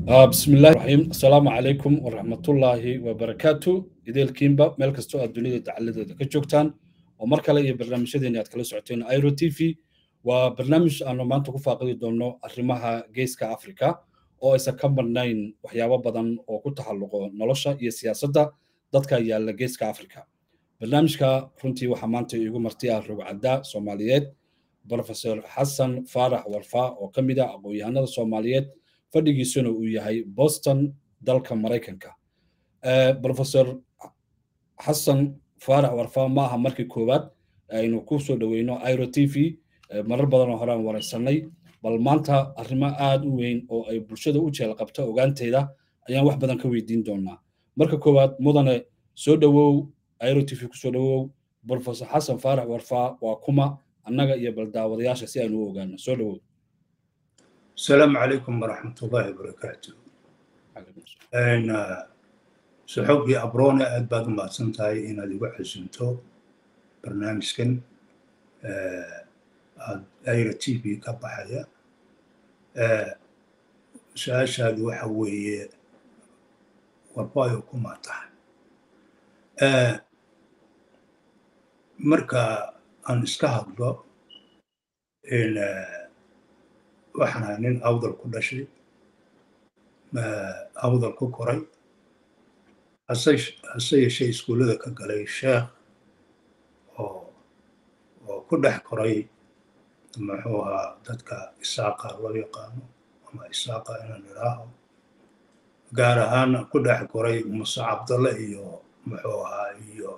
بسم الله الرحيم السلام عليكم ورحمة الله وبركاته إذا كيمبا ملك استوى الدنيا تعلد كجوكتان ومركا لي برنامج شدين يتكلم سعتين ايرو تي في وبرنامج أنا ما أنتو فاقدي دونو أرمها جيسكا أفريكا oo aysan ka marnayn waxyaabo badan oo ku taxalluqo nolosha iyo siyaasadda dadka yaalla geeska afrika barnaamijka runtii waxaa maanta iigu marti ah rogcadda soomaaliyeed profesor xasan faarax warfa oo ka mid ah aqoon-yahanada soomaaliyeed fadhigiisuna uu yahay boston dalka maraykanka profesor xasan faarax warfa ma aha markii koowaad aynu ku soo dhoweyno iro t v marar badan oo hore aan waraysanay bal maanta arrimo aada u weyn oo ay bulshada u jeel qabto ogaanteeda ayaan wax badan ka weydiin doonaa marka koowaad mudane soo dhowow iro t v kusoo dhowow profesor xasan faarax warfa waa kuma annaga iyo baldaawadayaasha si aynu u ogaano soo dhowow السلام عليكم ورحمة الله وبركاته. أنا سحوبي أبرونا أدباد ما سنتاي إن هذه واحد سنتو برنامج كن أيرة تي في كبحية ساش هذه وحوي وبايو كماتا مركا أن اسكهدو إن waxaan nin awdal ku dhashay awdal ku koray hase yeeshee iskuullada ka galay sheekh oo oo ku dhex koray muxuu ahaa dadka isaaqa loo yaqaano ama isaaqa inaan idhaaho gaar ahaan ku dhex koray muse cabdalle iyo muxuu ahaa iyo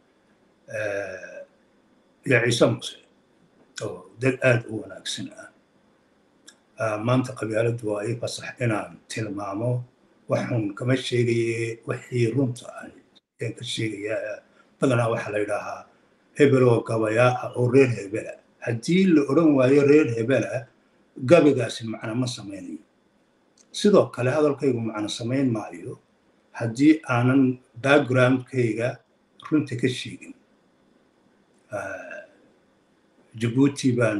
iyo ciise muse oo dad aad u wanaagsan ah maanta qabyaaladdu waa ii fasax inaan tilmaamo waxun kama sheegaye wixii runta ah ayaan ka sheegayaa badanaa waxaa la yidhaahaa hebel oo gabayaa ah oo reer hebela haddii la odhan waayo reer hebela gabaygaasi macno ma samaynayo sidoo kale hadalkaygu macno samayn maayo haddii aanan backgroundkayga runta ka sheegin jabuuti baan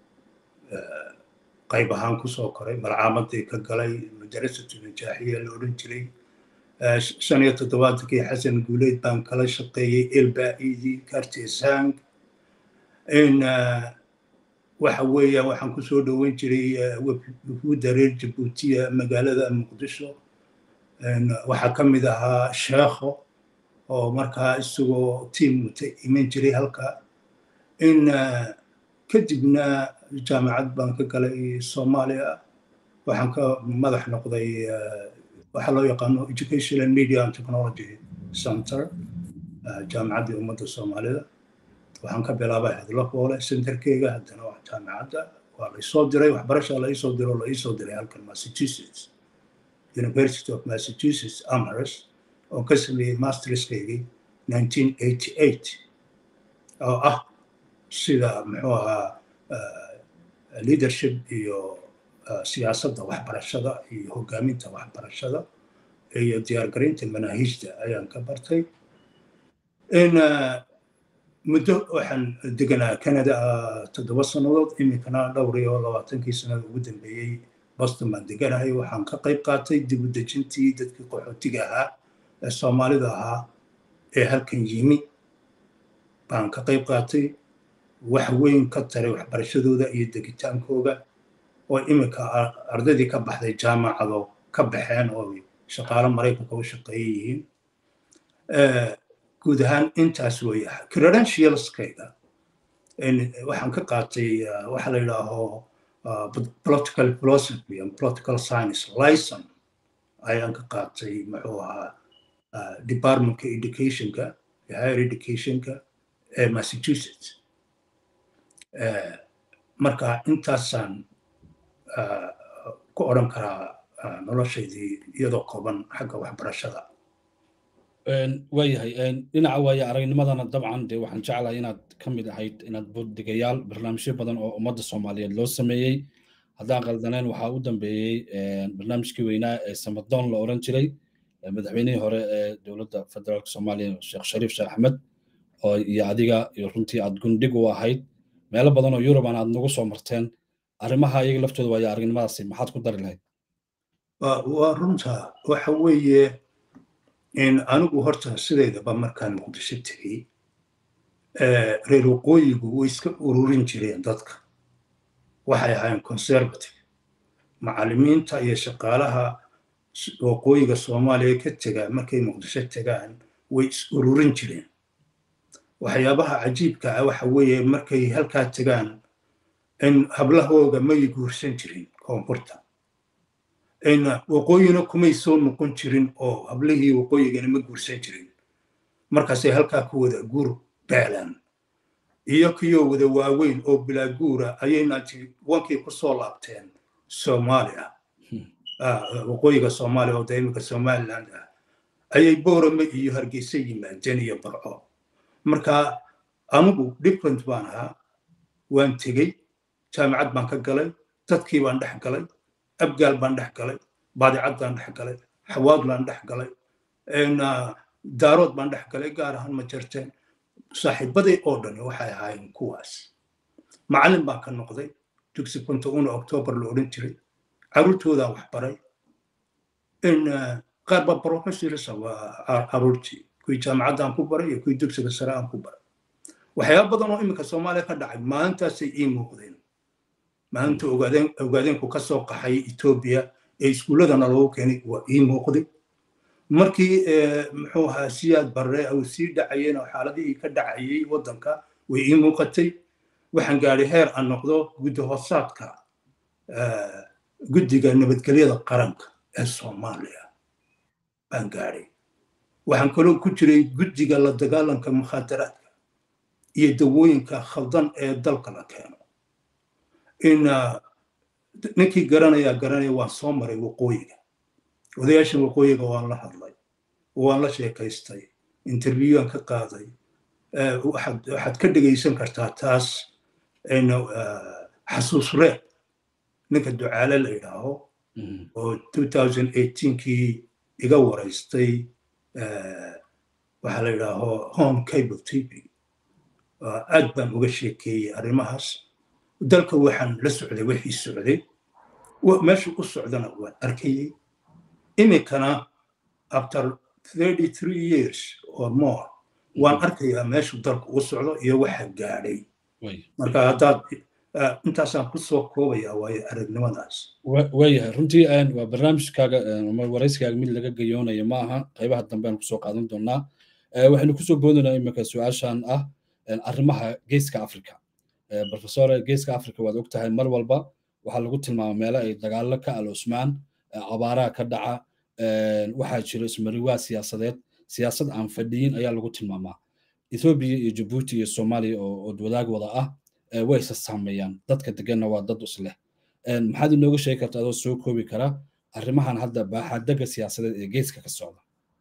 qayb ahaan kusoo koray malcaamadii ka galay madarasatu najaaxiya la odhan jiray shan iyo toddobaatankii xasan guuleyd baan kala shaqeeyey elbaidi kartesang in waxa weeya waxaan kusoo dhoweyn jiray wufuudda reer jabuutiya magaalada muqdisho waxaa ka mid ahaa sheekho oo markaa isagoo tiim wata iman jiray halka in kadibna jaamacad baan ka galay soomaaliya waxaan ka madax noqday waxaa loo yaqaano education and media and technology center jaamacaddii ummadda soomaalida waxaan ka bilaabay hadlo foole centerkeyga haddana waa jaamacadda waa laysoo diray waxbarasha laisoo diro oo laisoo diray halkan massachusetts university of massachusetts amherst oo ka sameeyey masterskaygii 1988 oo ah sida muxuu ahaa leadership iyo siyaasadda waxbarashada iyo hogaaminta waxbarashada iyo diyaargarinta manaahiijta ayaan ka bartay in muddo waxaan deganaa canada toddoba sannadood iminkana dhowr iyo labaatankii sannada ugu dambeeyey boston baan deganahay waxaan ka qayb qaatay dib u dejintii dadkii qaxootiga ahaa ee soomaalida ahaa ee halkan yimi baan ka qayb qaatay wax weyn ka taray waxbarashadooda iyo degitaankooga oo iminka ardaydii ka baxday jaamacado ka baxeen oo shaqaalo maraykanka u shaqeeya yihiin guud ahaan intaas weeye credentialskayga waxaan ka qaatay waxa la yidhaaho political philosophy and political science licen ayaan ka qaatay muxuu ahaa departmentka educationka higher educationka ee massachusetts marka intaasaan ku odhan karaa noloshaydii iyadoo kooban xagga waxbarashada waayahay dhinaca waaye aragnimadana dabcan dee waxaan jeclahay inaad ka mid ahayd inaad buddigayaal barnaamijyo badan oo ummadda soomaaliyeed loo sameeyey haddaan qaldaneen waxaa u dambeeyey barnaamijkii weynaa ee samadoon la oran jiray madaxweynihii hore ee dowladda federaalka soomaaliya sheekh shariif sheekh axmed oo iyo adiga iyo runtii aad gundhig u ahayd meelo badan oo yurubana aad nagu soo marteen arrimaha iyaga laftooda waayo aragnimadaasi maxaad ku dari lahayd waa runta waxa weeye anigu horta sideedaba markaan muqdisho tegey reer waqooyigu way iska ururin jireen dadka waxay ahaayeen conservative macallimiinta iyo shaqaalaha waqooyiga soomaaliya ka tegaa markay muqdisho tegaan way is ururin jireen waxyaabaha cajiibka ah waxa weeye markay halkaa tegaan in hablahooga may guursan jirin koonfurta waqooyina kumay soo noqon jirin oo hablihii waqooyigana ma guursan jirin markaasay halkaa ku wada guur beelaan iyo kiyoo wada waaweyn oo bilaa guura ayay wankii ku soo laabteen soomaaliya waqooyiga soomaaliya oo imika somaliland ah ayay boorame iyo hargeysa yimaadeen iyo barco marka anigu different baan ahaa waan tegey jaamicad baan ka galay dadkii baan dhex galay abgaal baan dhex galay baadicad baan dhex galay xawaad baan dhex galay daarood baan dhex galay gaar ahaan ma jirteen saaxiibaday oo dhani waxay ahaayeen kuwaas macallin baan ka noqday dugsi kunta una octoobar la odhan jiray carruurtoodaan wax baray qaar baa professorsa waa carruurtii kuwii jaamacaddaan ku baray iyo kuwii dugsiga sare aan ku baray waxyaaba badan oo iminka soomaaliya ka dhacay maalintaasay ii muuqdeen maalinta ogaadeenku ka soo qaxay etoobiya ee iskuulladana loogu keenay waa ii muuqday markii muxuu ahaa siyaad barre uu sii dhacayeen oo xaaladihii ka dhacayay waddanka way ii muuqatay waxaan gaadhay heer aan noqdo guddi hoosaadka guddiga nabadgelyada qaranka ee soomaaliya baan gaadhay waxaan kaloo ku jiray guddiga la dagaalanka mukhaadaraadka iyo dawooyinka khaldan ee dalka la keeno in ninkii garanayaa garanaya waan soo maray waqooyiga odayaashan waqooyiga waan la hadlay waan la sheekaystay interviewaan ka qaaday waxaad ka dhegaysan kartaa taas xasuus reeb ninka ducaale la yidhaaho oo kii iga waraystay waxaa la yidhaaho home cable tv aad baan uga sheekeeyey arrimahaas dalka waxaan la socday wixii socday meesha u socdana waan arkayey iminkana after thirty three years or more waan arkayaa meeshu dalka u socdo iyo waxa gaadhay marka haddaad intaasaan kusoo koobayaa waayo aragnimadaas waayahay runtii waa barnaamijkaaga ama warayskaaga mid laga gayoonayo ma aha qaybaha dambe aan kusoo qaadan doonaa waxaynu kusoo boodinaa iminka su-aashan ah arrimaha geeska africa profesore geeska africa waad og tahay mar walba waxaa lagu tilmaama meelo ay dagaalo ka aloosmaan abaaraha ka dhaca waxaa jiro ismariwaa siyaasadeed siyaasad aan fadhiyin ayaa lagu tilmaamaa ethoobiya iyo jabuuti iyo soomaaliya oo wadaag wada ah way isa saameeyaan dadka deganna waa dad isleh maxaad inooga sheegi karta adoo soo koobi kara arrimahan hadda baaxadega siyaasadeed ee geeska ka socda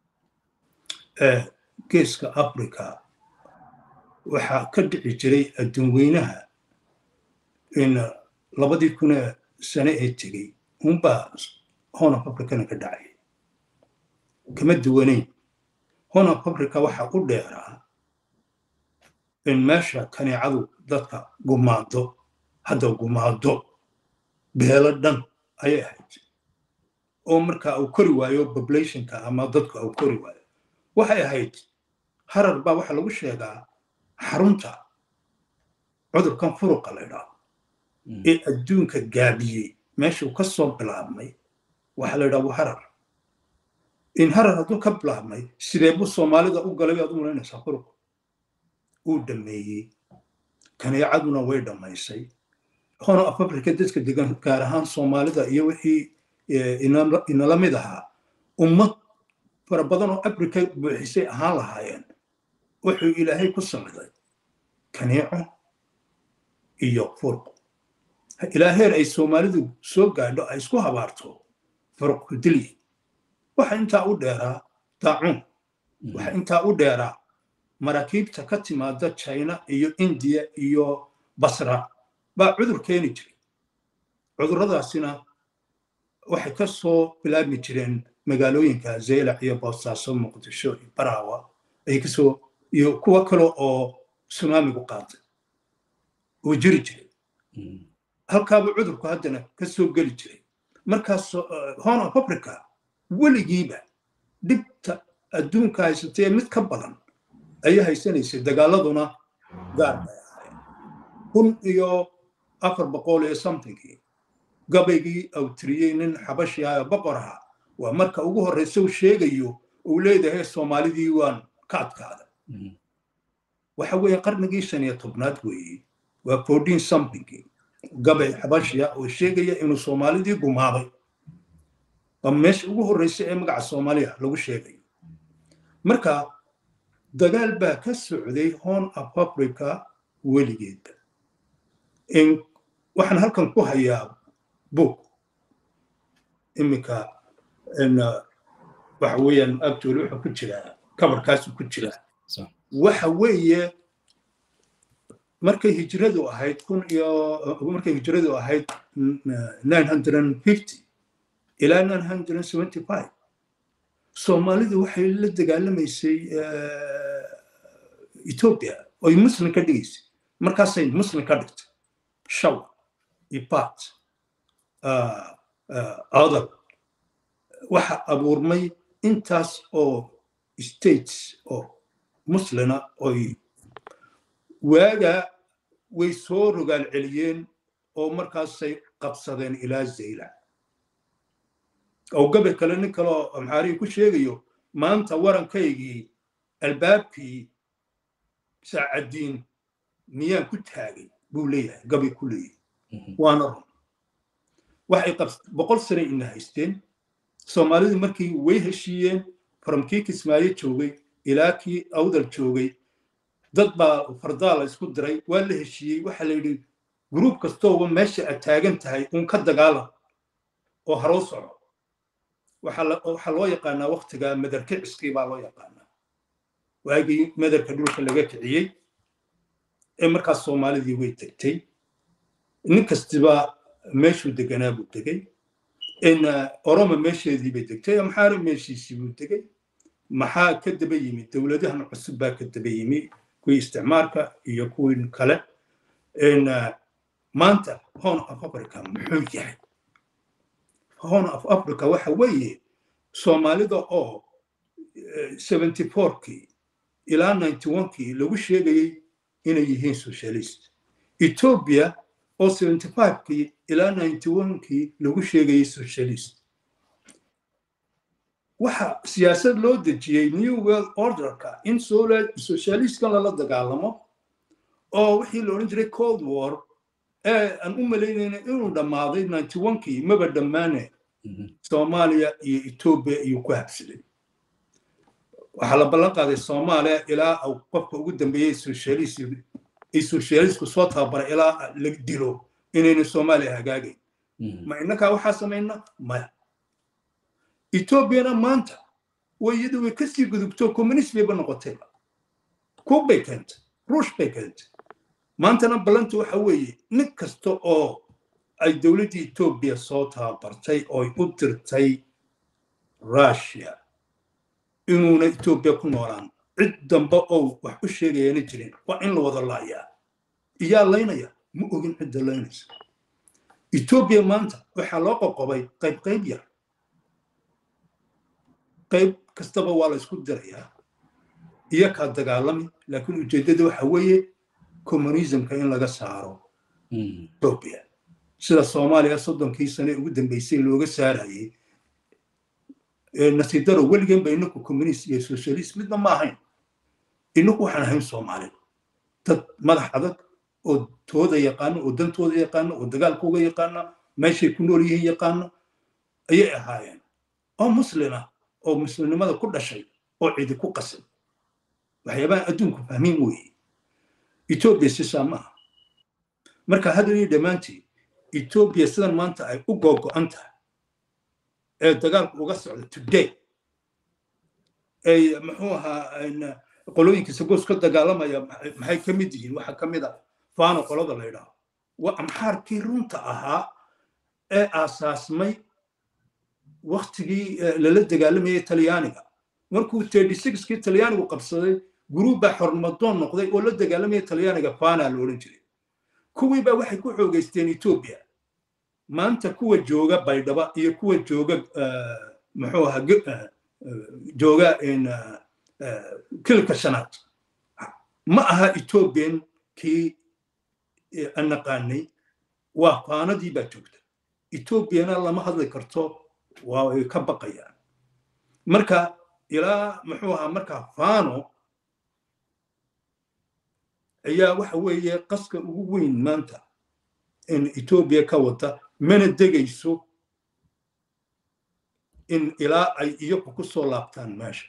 geeska africa waxaa ka dhici jiray adduunweynaha in labadii kuna sane ee tegey unbaa horn of africana ka dhacay kama duwanayn horn of africa waxaa u dheeraa in meesha kaneecadu dadka gumaado hadda gumaado beelo dhan ayay ahayd oo marka uu kori waayo populationka ama dadku uu kori waayo waxay ahayd harar baa waxaa lagu sheegaa xarunta cudurkan furuqa la ydhaho ee adduunka gaabiyey meeshuu ka soo bilaabmay waxaa la ydhaha waa harar in harar hadduu ka bilaabmay sidee buu soomaalida u galay baad u malaynaysaa furuq uu dhammeeyey kaneecaduna way dhammaysay hono af africa dadka degan gaar ahaan soomaalida iyo wixii inala mid ahaa ummad fara badan oo africa buuxisay ahaan lahaayeen wuxuu ilaahay ku samiday kaneeco iyo furuq ilaa heer ay soomaalidu soo gaadho ay isku habaarto furuq kudilyi waxa intaa u dheeraa daacuun waxa intaa u dheeraa maraakiibta ka timaada china iyo indiya iyo basra baa cudur keeni jiray cudurradaasina waxay ka soo bilaabmi jireen magaalooyinka zeylac iyo boosaaso muqdisho iyo baraawa ay kasoo iyo kuwo kale oo sunaamigu qaatay uu jiri jiray halkaaba cudurku haddana ka soo geli jiray markaas horn of africa weligiiba dhibta adduunka haysatay mid ka badan ayay haysanaysay dagaaladuna gaar bay ahayn kun iyo afar boqol iyo somethingkii gabaygii uu tiriyey nin xabashi ah oo boqor ahaa waa marka ugu horreysa uu sheegayo uu leedahay soomaalidii waan ka adkaada waxa weeye qarnigii shan iyo tobnaad weeye waa fourteen somethingkii gabay xabashiya oo sheegaya inuu soomaalidii gumaaday waa meesha ugu horreysa ee magaca soomaaliya lagu sheegayo marka dagaal baa ka socday horn of africa weligeedba waxaan halkan ku hayaa book iminka waxa weeyaan actually wuxuu ku jiraa kabarkaasu ku jiraa waxa weeye markay hijradu ahayd kun iyo markay hijradu ahayd nine hundred and fifty ilaa nine hundred and seventy five soomaalidu waxay la dagaalamaysay ethiopia oy muslim ka dhigaysay markaasay muslim ka dhigtay shawa ipat adal waxa abuurmay intaas oo states oo muslina oy waaga way soo rogaal celiyeen oo markaasay qabsadeen ilaa zayla oo gabe kale nin kaleo maxaarihi ku sheegayo maanta warankaygii albaabkii saacaddiin miyaan ku taagay buu leeyahay gabay ku leeyahay waana run waxay boqol sane ina haysteen soomaalidu markii way heshiiyeen faramkii kismaayo joogay ilaa kii awdal joogay dad baa fardaa la isku diray waa la heshiiyey waxaa la yidhi gruub kastooba meesha aad taagan tahay un ka dagaalam oo haroo soco waxaa loo yaqaanaa waktiga madarkiciskii baa loo yaqaanaa waagii madarka dhulka laga kiciyey ee markaas soomaalidii way tegtay nin kastiba meeshuu deganaa buu degay oroma meesheedii bay degtay amxaari meeshiisii buu degay maxaa ka daba yimi dowladahan cusub baa ka daba yimi kuwii isticmaalka iyo kuwii kale maanta horn of africa muxuu yahay horn of africa waxa weeye soomaalida oo seventy fourkii ilaa ninety onekii lagu sheegayey inay yihiin socialist ethiopia oo seventy fivekii ilaa ninety onekii lagu sheegayey socialist waxa siyaasad loo dejiyey new world orderka in socialistkan lala dagaalamo oo wixii la odhan jiray cold war ee aan u malaynayna inuu dhammaaday ninety onekii maba dhammaane soomaaliya iyo ethiopia iyuu ku habsaday waxaa la ballan qaaday soomaaliya ilaa uu qofka ugu dambeeyey socialist ay socialistku soo tababaray ilaa la dilo inayna soomaaliya hagaagayn ma innakaa waxaa samayna maya ethoobiana maanta way iyadu way kasii gudubto communist bayba noqotayba kuub bay keentay ruush bay keentay maantana ballantu waxa weeye nin kasta oo ay dowladdii etoobiya soo tababartay ooy u dirtay russia inuuna etoobiya ku noolaan cid dambe oo wax u sheegayana jirin waa in la wada laayaa iyaa laynaya ma ogin cidda laynaysa etoobiya maanta waxaa loo qoqobay qayb qayb yar qayb kastaba waa la isku dirayaa iyo kaa dagaalami laakiin ujeeddada waxa weeye communismka in laga saaro etoobiya sida soomaaliya soddonkii sane ugu dambeysay looga saarayay nasiidaro weligeen ba inaku communist iyo socialist midna ma ahayn inaku waxaan ahayn soomaali dad madax adag oo tooda yaqaano oo dantooda yaqaano oo dagaalkooga yaqaana meeshay ku nool yihiin yaqaano ayay ahaayeen oo muslina oo muslimnimada ku dhashay oo cidi ku qasan waxyaabaha adduunku fahmiin weeye etoobiya sisaa maaha marka haddanii dhammaantii etoobiya sidan maanta ay u googo'an tahay ee dagaalku uga socda today ay muxuu ahaa qolooyinka sagoos ka dagaalamaya maxay ka mid yihiin waxaa ka mid a faano qolada la yidhaaho waa amxaarkii runta ahaa ee aasaasmay waktigii lala dagaalamayay talyaaniga markuu thirty sixkii talyaanigu qabsaday guruub baa xormadoon noqday oo la dagaalamaya talyaaniga fana la odhan jiray kuwii baa waxay ku xoogeysteen etoobiya maanta kuwa jooga baydhaba iyo kuwa jooga muxuu ahaa jooga kilka shanaad ma aha ethoobian kii aan naqaanay waa faanadii baa joogta etoobiyana lama hadli karto waa ay ka baqayaan marka ilaa muxuu ahaa marka fano ayaa waxa weeye qaska ugu weyn maanta in etoobiya ka wata mana degayso in ilaa ay iyagu ku soo laabtaan meesha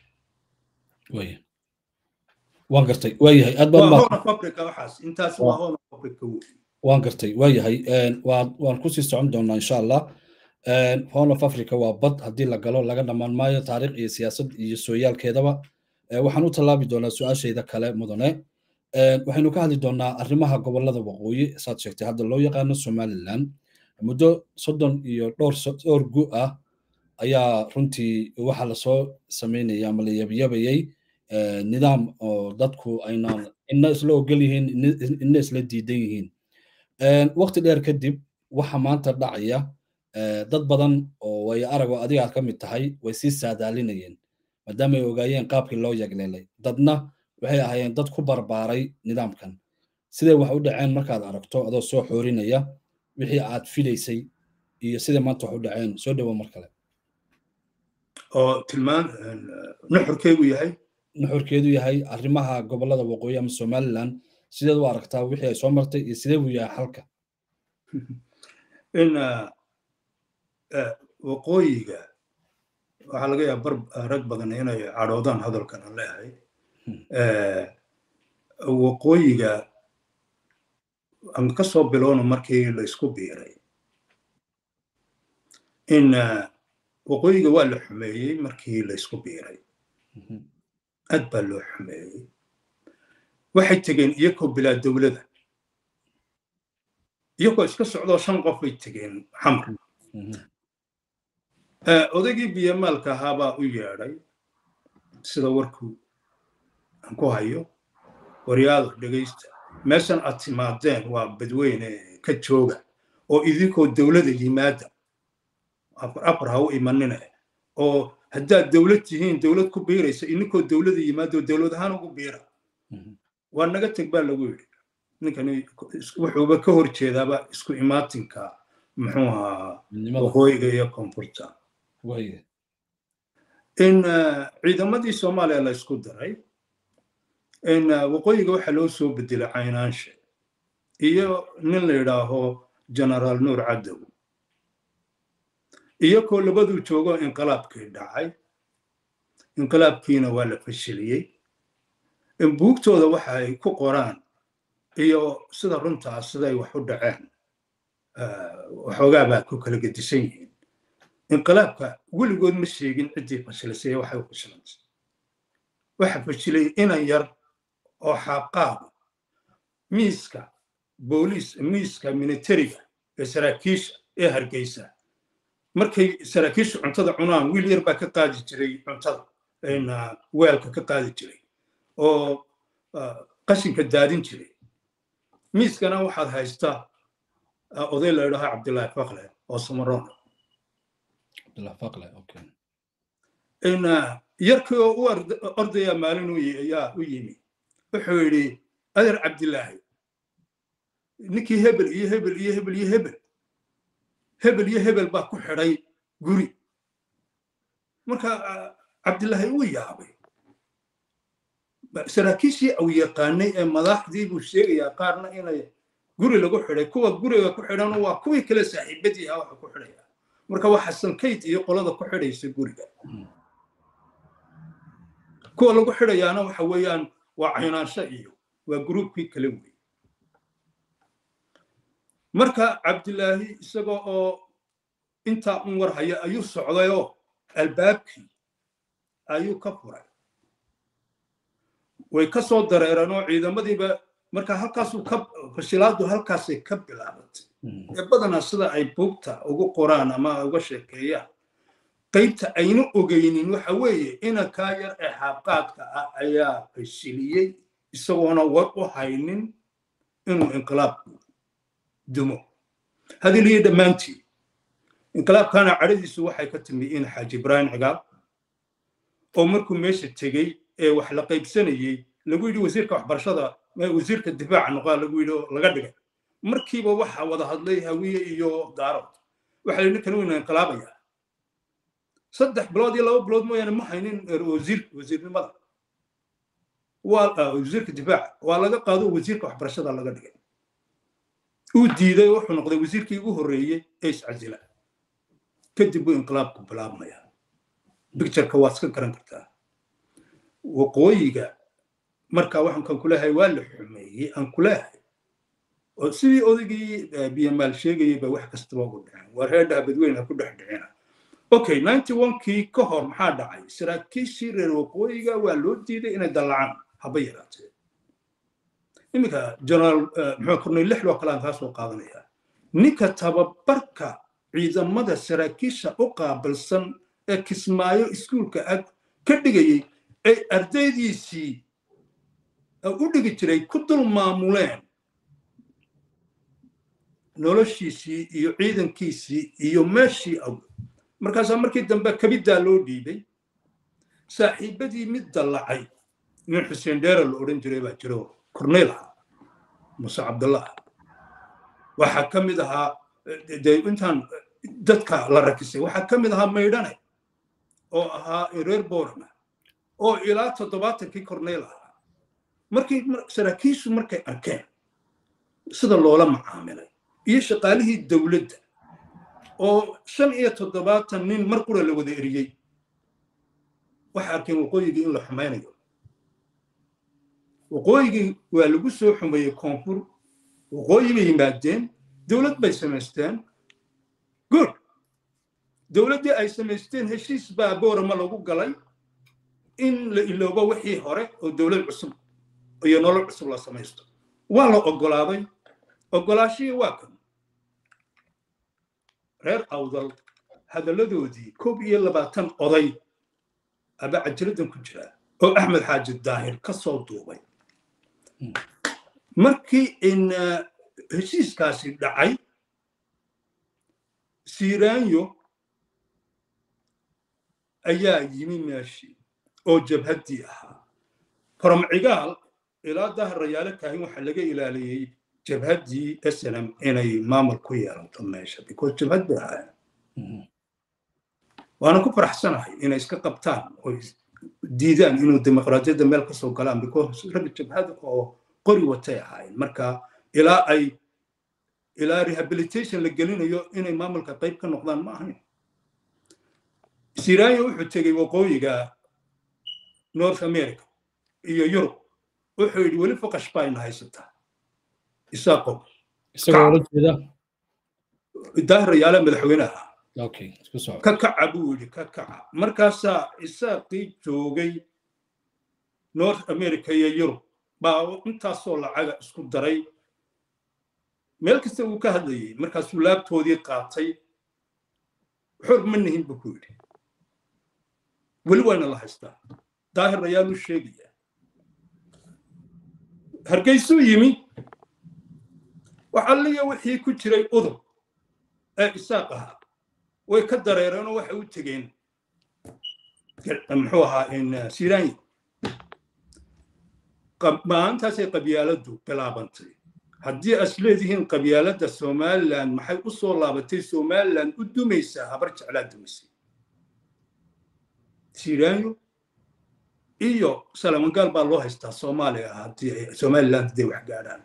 waan gartay waayahay aad waxaas intaas waa hona fabrica wey waan gartay waayahay waan kusii socon doonaa insha allah horn of africa waa bad haddii la galo laga dhammaan maayo taariikh iyo siyaasad iyo sooyaalkeedaba waxaan u tallaabi doonaa su-aashayda kale mudane waxaynu ka hadli doonaa arrimaha gobolada waqooyi saad sheegtay hadda loo yaqaano somaliland muddo soddon iyo dhowr dhowr gu ah ayaa runtii waxa lasoo samaynaya ama la yabyabayay nidaam oo dadku aynaan ina isla ogol yihiin ina isla diidan yihiin waqti dheer kadib waxa maanta dhacaya dad badan oo way aragoo adiga aad ka mid tahay way sii saadaalinayeen maadaama ay ogaayeen qaabkii loo yagleelay dadna waxay ahaayeen dad ku barbaaray nidaamkan siday wax u dhaceen markaad aragto adoo soo xoorinaya wixii aad filaysay iyo siday maanta wax u dhaceen soo dhowo mar kale oo tilmaan nuxurkeedu yahay nuxurkeedu yahay arrimaha gobolada waqooyi ama somaliland sideed u aragtaa wixii ay soo martay iyo sidee buu yahay xalka in waqooyiga waxaa laga yaaba bar rag badan inay cadhoodaan hadalkan aan leeyahay waqooyiga aan ka soo bilowno markii la isku biiray in waqooyiga waa la xumeeyey markii la isku biiray aad baa loo xumeeyey waxay tegeen iyakoo bilaa dowlada iyagoo iska socdoo shan qof bay tegeen xamar odaygii biyamaalka ahaabaa u yeedhay sida warku aan ku hayo waryaada dhegaysta meeshan aad timaadeen waa badweyne ka jooga oo idinkoo dowlada yimaada afar ha u imanine oo haddaad dowlad tihiin dowlad ku biiraysa ininkoo dowlada yimaado dowlad ahaan ugu biira waa naga teg baa lagu yidhi ninkani wuxuuba ka hor jeedaaba isku imaatinka muxuu ahaa waqooyiga iyo koonfurta in ciidamadii soomaaliya la isku daray in waqooyiga waxaa loo soo bedelay caynaanshe iyo nin la yidhaaho generaal nuur cadow iyakoo labaduu joogo inqilaabkii dhacay inqilaabkiina waa la fashiliyey in buugtooda waxa ay ku qoraan iyo sida runtaa siday wax u dhaceen waxoogaa baa ku kala gedisan yihiin inqilaabka weligood ma sheegin ciddii fashilisay waxay u fashilantay waxa fashilay inan yar oo xaaqaaba miiska booliis miiska militariga ee saraakiisha ee hargeysa markay saraakiisha cuntada cunaan wiil yar baa ka qaadi jiray cuntada weelka ka qaadi jiray oo qashinka daadin jiray miiskana waxaad haystaa oday la idhaha cabdillaahi fakle oo samaroon yarkii oo u ordaya maalin ayaa u yimi wuxuu yidhi adeer cabdillaahi ninkii hebel iyo hebel iyo hebel iyo hebel hebel iyo hebel baa ku xidhay guri marka cabdillaahi uu yaabay saraakiishii au yaqaanay ee madaxdii buu sheegayaa qaarna inay guri lagu xidhay kuwa guriga ku xidhan waa kuwii kale saaxiibadii ah waxa ku xidhaya marka waa xasan kayd iyo qolada ku xidhaysa guriga kuwa lagu xidhayaana waxa weeyaan waa caynaansho iyo waa gruubkii kale wey marka cabdilaahi isagoo oo intaa un war haya ayuu socdayoo albaabkii ayuu ka furay way ka soo dareereen oo ciidamadiiba marka halkaasuu ka fashilaadu halkaasay ka bilaabatay ee badanaa sida ay buugta ugu qoraan ama uga sheekeeyaan qaybta ayna ogeynin waxa weeye inankaa yar ee xaabqaadka ah ayaa fashiliyey isagoona war u haynin inuu inqilaabku dumo hadiliyo dhammaantii inqilaabkana cadhadiisu waxay ka timi in xaaji ibraahim cigaal oo markuu meesha tegey ee wax la qaybsanayey lagu yidhi wasiirka waxbarashada wasiirka difaaca noqaa lagu yidhi oo laga dhigay markiiba waxa wada hadlay hawiye iyo daarood waxa la ninkan weyna inqilaabaya saddex bilood iyo laba bilood mooyaane ma haynin wasiir wasiirnimada waa wasiirka difaaca waa laga qaado wasiirka waxbarashada laga dhigay uu diiday wuxuu noqday wasiirkii ugu horreeyey ee iscasila kadib buu inqilaabku bilaabmaya bictureka waad iska garan kartaa waqooyiga marka waxaan kan kuleeyahay waa la xumeeyey aan kuleeyahay oo sidii odaygii biyamaal sheegayay ba wax kastaba ugu dhaceen waa reerdhaha badweyne ha ku dhex dhicina okay ninety one-kii ka hor maxaa dhacay saraakiishii reer waqooyiga waa loo diiday inay dallacaan haba yaraatee iminka generaal muxuu kornay lix loo kale aan kaa soo qaadanaya ninka tababarka ciidamada saraakiisha u qaabilsan ee kismaayo iskuulka ag ka dhigayey ay ardaydiisii u dhigi jiray ku dul maamuleen noloshiisii iyo ciidankiisii iyo meeshii aw markaasaa markii dambe kabiddaa loo dhiibay saaxiibadii mid dallacay nin xuseen dheera la odhan jiray baa jiro korneyl ahaa muse cabdullah waxaa ka mid ahaa dee intaan dadka la rakisay waxaa ka mid ahaa maydhane oo ahaa reer borama oo ilaa toddobaatankii korneyl ahaa markii saraakiishu markay arkeen sida loola macaamilay iyo shaqaalihii dowladda oo shan iyo toddobaatan nin mar qura la wada eriyey waxay arkeen waqooyigii in la xumaynayo waqooyigii waa lagu soo xumeeyey koonfur waqooyi bay yimaadeen dowlad bay samaysteen good dowladdii ay samaysteen heshiis baa boorama lagu galay in la iloobo wixii hore oo dowlad cusub iyo nolol cusub la samaysto waa la oggolaaday oggolaashihii waa kan reer awdal hadalladoodii koob iyo labaatan oday aba cajiradan ku jira oo axmed xaaji daahir ka soo duubay markii in heshiiskaasi dhacay siiraanyo ayaa yimi meeshii oo jabhaddii ahaa faromcigaal ilaa dahrayaale kaahin waxaa laga ilaaliyey jabhaddii snm inay maamul ku yeelato meesha because jabhad bay ahaayeen waana ku faraxsanahay inay iska qabtaan oo diidaan inuu dimuqraadiyadda meel kasoo galaan because rag jabhad oo qori watay ahaayeen marka ilaa ay ilaa rehabilitation la gelinayo inay maamulka qayb ka noqdaan ma ahayn siraayo wuxuu tegey waqooyiga north america iyo yurub wuxuu yidhi weli foqash bayna haysataa isaaqow isagoo ola jeeda daahrayaale madaxweynaha okay isku soco ka kaca buu yidhi ka kaca markaasaa isaaqii joogay north america iyo yurub baa intaasoo lacaga isku daray meel kasta uu ka hadlayey markaasuu laabtoodii qaatay xor ma nihin buu ku yidhi weli waana la haystaa daahir ayaaluu sheegaya hargeysuu yimi waxalliya wixii ku jiray udub ee isaaq ahaa way ka dareereenoo waxay u tegeen muxuu ahaa siraanyi maalintaasay qabyaaladdu bilaabantay haddii as leedihiin qabyaaladda somalilan maxay u soo laabatay somalilan u dumaysaa habar jeclaa dumaysay siraanyo iyo salamangaal baa loo haystaa soomaaliya haddii somaliland hadday wax gaadhaan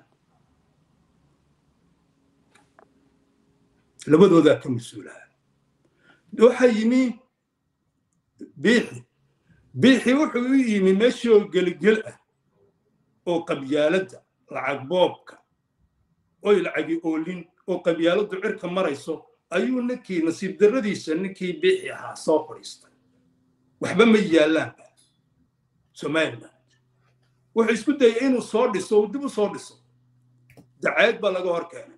labadoodaa ka mas-uulaha waxaa yimi biixi biixi wuxuu u yimi meeshoo geligel ah oo qabyaaladda lacag boobka oy lacagi oolin oo qabyaaladdu cirka marayso ayuu ninkii nasiib darradiisa ninkii biixi ahaa soo fadhiistay waxba ma yaallaanba somaliland wuxuu isku dayay inuu soo dhiso uu dib u soo dhiso dacayd baa laga hor keenay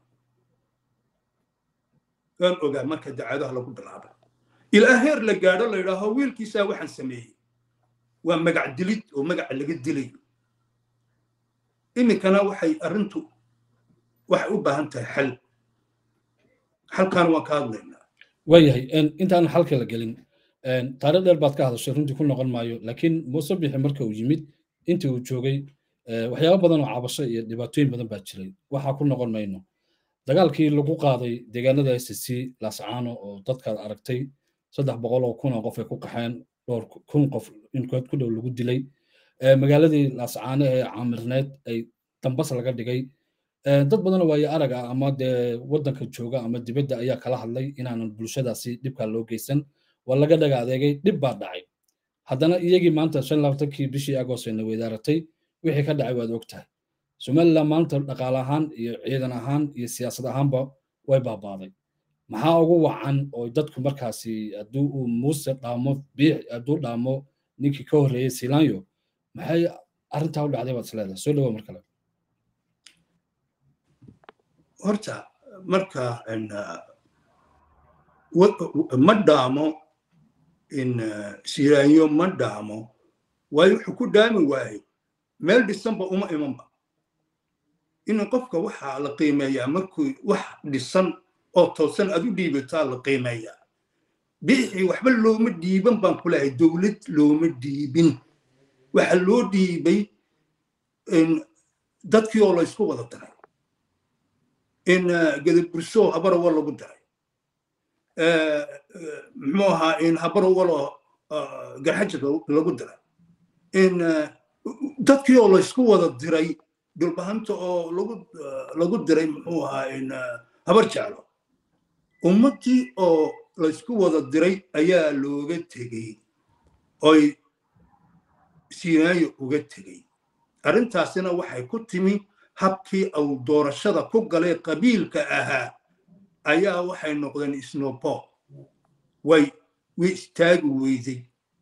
waan ogaa marka dacaadaha lagu bilaaba ilaa heer la gaadho la yidhaaho wiilkiisaa waxaan sameeyey waa magac dilid oo magaca laga dilay iminkana waxay arrintu waxay u baahan tahay xal xalkaana waan ka hadlaynaa waayahay intaan xalka la gelin taariikh dheer baad ka hadashay runtii ku noqon maayo laakiin muuse bixi marka uu yimid intii uu joogay waxyaabo badan oo cabasho iyo dhibaatooyin badan baa jiray waxaa ku noqon mayno dagaalkii lagu qaaday deegaanada s c laascaano oo dadkaad aragtay saddex boqol oo kun oo qof ay ku qaxeen dhowr kun qof inkood ku dhow lagu dilay magaaladii laascaano ee caamirneed ay dambas laga dhigay dad badanoo waayo arag ah ama dee waddanka jooga ama dibadda ayaa kala hadlay inaanan bulshadaasi dhibkaa loo geysan waa laga dhaga adeegay dhib baa dhacay haddana iyagii maanta shan labaatankii bishii agost ayna weydaaratay wixii ka dhacay waad og tahay somaliland maanta dhaqaale ahaan iyo ciidan ahaan iyo siyaasad ahaanba way baabaaday maxaa ugu wacan oo dadku markaasi hadduu uu muuse dhaamo biix hadduu dhaamo ninkii ka horreeyey silanyo maxay arrintaa u dhacday baad isleedahay soo dhawow mar kale horta marka ma dhaamo in silaanyo ma dhaamo waayo wuxuu ku dhaami waaye meel dhisanba uma imanba in qofka waxaa la qiimeeyaa markuu wax dhisan oo toosan aad u dhiibataa la qiimeeyaa bixii waxba looma dhiiban baan ku lehay dowlad looma dhiibin waxa loo dhiibay dadkii oo la isku wada daray in gadaburso habarawa lagu daray muxuu ahaa in habarawaloo garxajirka lagu diray in dadkii oo laysku wada diray dhulbahanta oo lagu diray muxuu ahaa in habar jeclo ummaddii oo laysku wada diray ayaa looga tegey oy sinaayo uga tegey arrintaasina waxay ku timi habkii uu doorashada ku galay qabiilka ahaa ayaa waxay noqdeen snobo way way istaagi weyday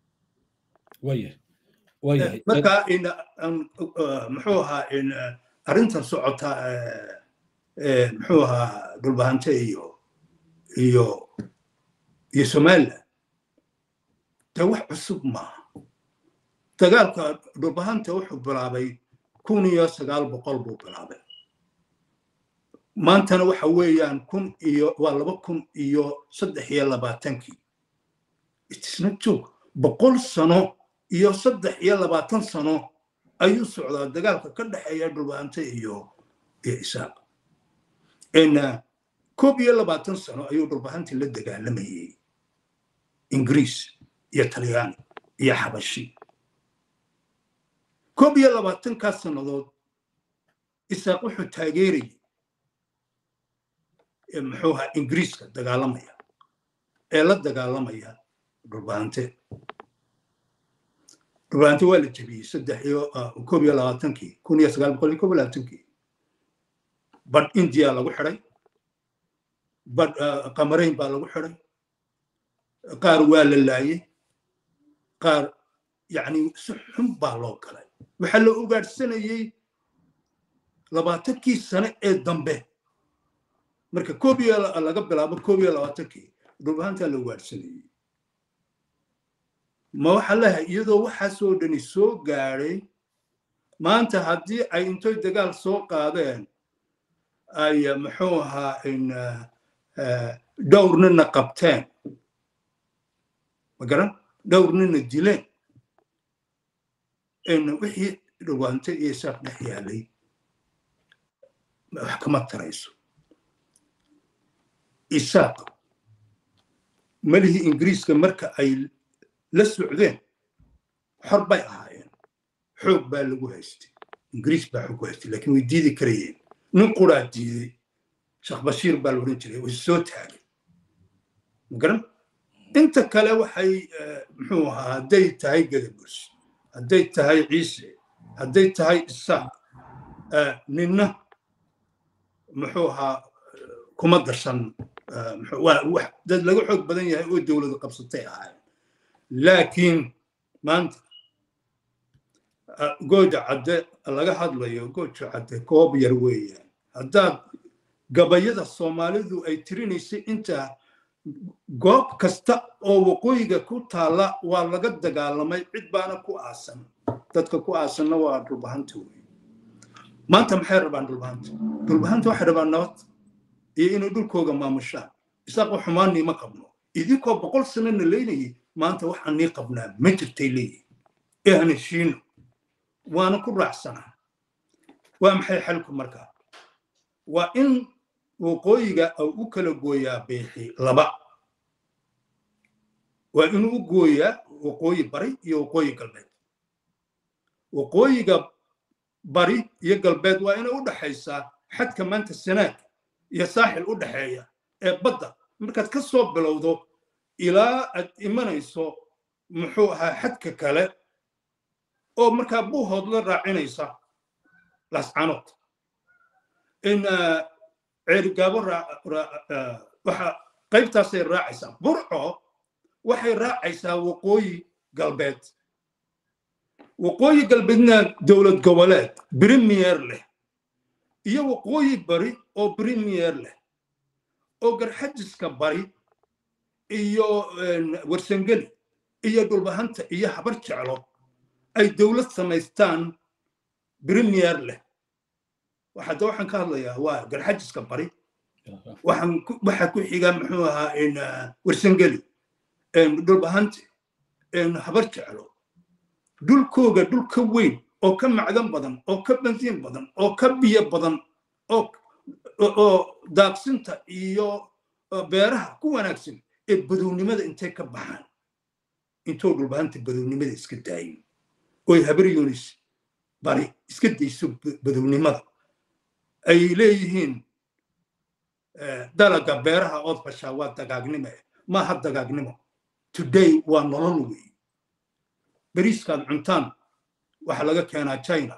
marka muxuu ahaa arrintan socota muxuu ahaa dhulbahante iyo iyo iyo somaliland dee wax cusub maaha dagaalka dhulbahanta wuxuu bilaabay kun iyo sagaal boqol buu bilaabay maantana waxa weeyaan kun iyo waa laba kun iyo saddex iyo labaatankii isna joog boqol sano iyo saddex iyo labaatan sano ayuu socdaa dagaalka ka dhexeeya dhulbahante iyo iyo isaaq koob iyo labaatan sano ayuu dhulbahantii la dagaalamayey ingiriis iyo talyaani iyo xabashi koob iyo labaatankaas sannadood isaaq wuxuu taageerayay muxuu ahaa ingiriiska dagaalamaya ee la dagaalamaya dhulbahante dhulbahante waa la jebiyey saddex iyo koob iyo labaatankii kun iyo sagaal boqol iyo koob iyo labaatankii badh indiya lagu xidhay badh qamarayn baa lagu xidhay qaar waa la laayey qaar yacni si xun baa loo galay waxaa la ugaadhsanayey labaatankii sane ee dambe marka koob iyo laga bilaabo koob iyo labaatankii dhulbahantaa la ugaadhsanayey ma waxaa leeyahay iyadoo waxaasoo dhani soo gaadhay maanta haddii ay intoy dagaal soo qaadeen ay muxuu ahaa in dhowr nina qabteen magaran dhowr nina dileen in wixii dhulbaante iyo isaaq dhex yaalay wax kama tarayso isaaq malihii ingiriiska marka ay la socdeen xor bay ahaayeen xoog baa lagu haystay ingiriis baa xoog ku haystay laakiin way diidi karayeen nin quraa diiday sheekh bashiir baa la odhan jiray way soo taagay magaran inta kale waxay muxuu ahaa hadday tahay gadaburs hadday tahay ciise hadday tahay isaaq ninna muxuu ahaa kuma darsan dad laga xoog badan yahay oo dowladu qabsatay ahaayeen laakiin maanta gooja cadde laga hadlayo gooja cadde koob yar weeyaan haddaad gabayada soomaalidu ay tirinaysay inta goob kasta oo waqooyiga ku taalla waa laga dagaalamay cid baana ku aasan dadka ku aasanna waa dhulbahanta wey maanta maxay rabaan dhulbahanta dhulbahanta waxay rabaan nabad iyo inay dhulkooga maamushaan isaaqo xumaannii ma qabno idinkoo boqol sanana leynayay maanta waxaan nii qabnaa ma jirtay leeyihin ee aan heshiino waana ku raacsanaa waa maxay xalku markaa waa in waqooyiga uu u kala gooyaa beexi laba waa inuu u gooyaa waqooyi bari iyo waqooyi galbeed waqooyiga bari iyo galbeed waa inay u dhaxaysaa xadka maanta sanaag iyo saaxil u dhaxeeya ee badda markaad ka soo bilowdo ilaa aad imanayso muxuu ahaa xadka kale oo markaa buuhood la raacinaysa lascanood in ceerigaabo waxa qaybtaasay raacaysaa burco waxay raacaysaa waqooyi galbeed waqooyi galbeedna dowlad goboleed brimiyer leh iyo waqooyi bari oo brimiyer leh oo garxajiska bari iyo warsangeli iyo dhulbahanta iyo habar jeclo ay dowlad samaystaan brimiyer leh hadda waxaan ka hadlayaa waa garxajiska bari waxaa ku xiga muxuu ahaa warsangeli dhulbahante habar jeclo dhulkooga dhul ka weyn oo ka macdan badan oo ka bansiin badan oo ka biyo badan oo daaqsinta iyo beeraha ku wanaagsan ee badownimada intay ka baxaan intoo dhulbahanta badownimada iska daayin oy habar yunis bari iska dayso badownimada ay leeyihiin dalaga beeraha ood fashaa waa dagaagnimo maaha dagaagnimo today waa nolol wey beriiskaad cuntaan waxa laga keenaa china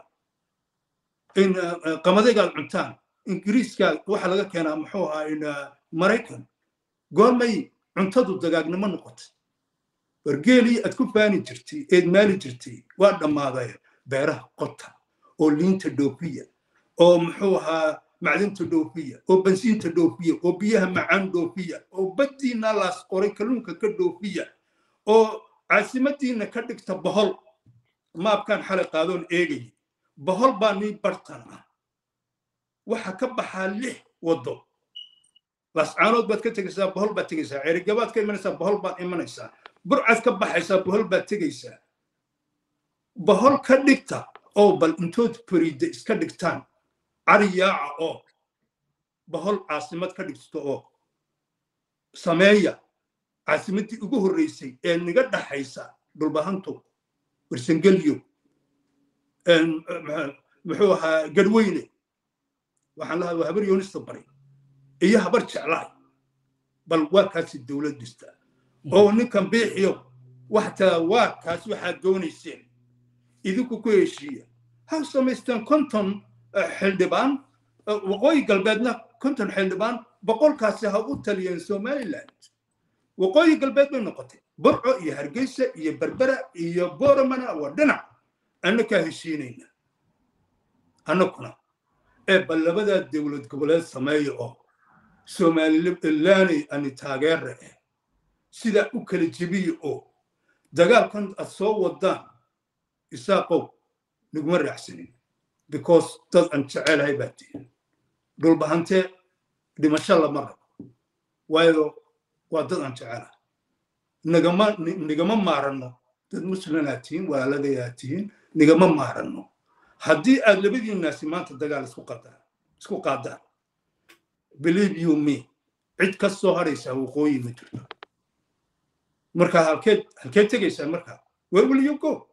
in qamadaygaad cuntaan ingiriiska waxa laga keenaa muxuu ahaa in maraykan goormay cuntadu dagaagnimo noqotay wargeelii aad ku faani jirtay eed maali jirtay waa dhammaaday beeraha qota oo liinta dhoofiya oo muxuu ahaa macdinta dhoofiya oo bansiinta dhoofiya oo biyaha macaan dhoofiya oo baddiina laas qoray kalluunka ka dhoofiya oo caasimadiina ka dhigta bohol maabkaan xalay qaadoon eegaya bohol baa nii bartan ah waxa ka baxaa lix waddo lascaanood baad ka tegaysaa bohol baad tegaysaa ceerigabaad ka imanaysaa bohol baad imanaysaa burcaad ka baxaysaa bohol baad tegaysaa bohol ka dhigta oo bal intood fariida iska dhigtaan cariyaaca oo bohol caasimad ka dhigto oo sameeya caasimaddii ugu horreysay ee niga dhaxaysa dhulbahanto warsangelyo muxuu ahaa garweyne waxaan lahaa waa habar yoonista bari iyo habar jeclaay bal waa kaasi dowlad dhista oo ninkan biixiyo waxtaa waa kaas waxaad doonayseen idinku ku heshiiya ha samaysteen konton xildhibaan waqooyi galbeedna konton xildhibaan boqolkaasi ha u taliyeen somaliland waqooyi galbeed bay noqotay burco iyo hargeysa iyo berbera iyo boramana waa dhinac annakaa heshiinayna annakuna ee bal labadaa dowlad goboleed sameeya oo somalilanay ani taageera ah sidaa u kala jebiya oo dagaalkan aad soo wadaan isaaqow naguma raacsanin because dad aan jecelahay baa tihin dhulbahantee dhimasho lama rabo waayo waa dad aan jecelahay nagama nigama maaranno dad muslimaa tihiin walaaladayaa tihiin nigama maaranno haddii aad labadiinaasi maanta dagaal isku qadaan isku qaadaan believe you me cid ka soo haraysaa waqooyi ma jirto marka halkeed halkeed tegaysaa marka where will you go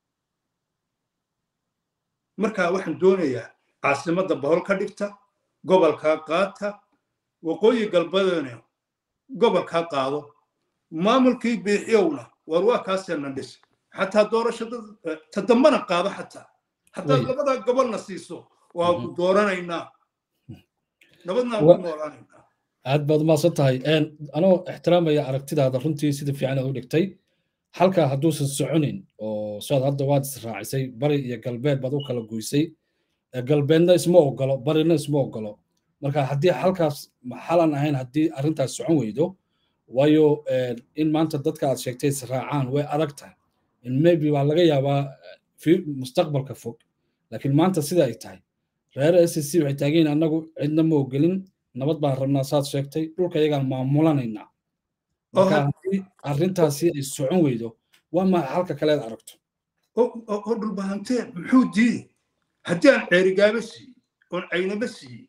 marka waxaan doonayaa caasimadda bohol ka dhigta gobolkaa qaata waqooyi galbeedna gobolkaa qaado maamulkii biixiyowna war waa kaaseenna dhis xataa doorashada ta dambana qaado xataa haddaad labadaa gobolna siiso waa ku dooranaynaa nabadnaa ku noolaanaynaa aad baad umaasan tahay anoo ixtiraamaya aragtidaada runtii sida fiican aad u dhigtay halkaa hadduusan soconin oo saad hadda waad israacisay bari iyo galbeed baad u kala goysay galbeedna isma ogolo barina isma ogolo marka haddii halkaas xalan ahayn haddii arrintaas socon weydo waayo in maanta dadka aad sheegtay israacaan way adag tahay in maybe waa laga yaabaa mustaqbalka fog laakiin maanta sida ay tahay reer s c waxay taageen annagu cidna ma ogelin nabad baan rabnaa saad sheegtay dhulka iyagaan maamulanaynaa marka haddii arrintaasi ay socon weydo waa maxa halka kaleed aragto oo dhulbahantee muxuu diiday haddii aan ceerigaaba siiyey oon caynaba siiyey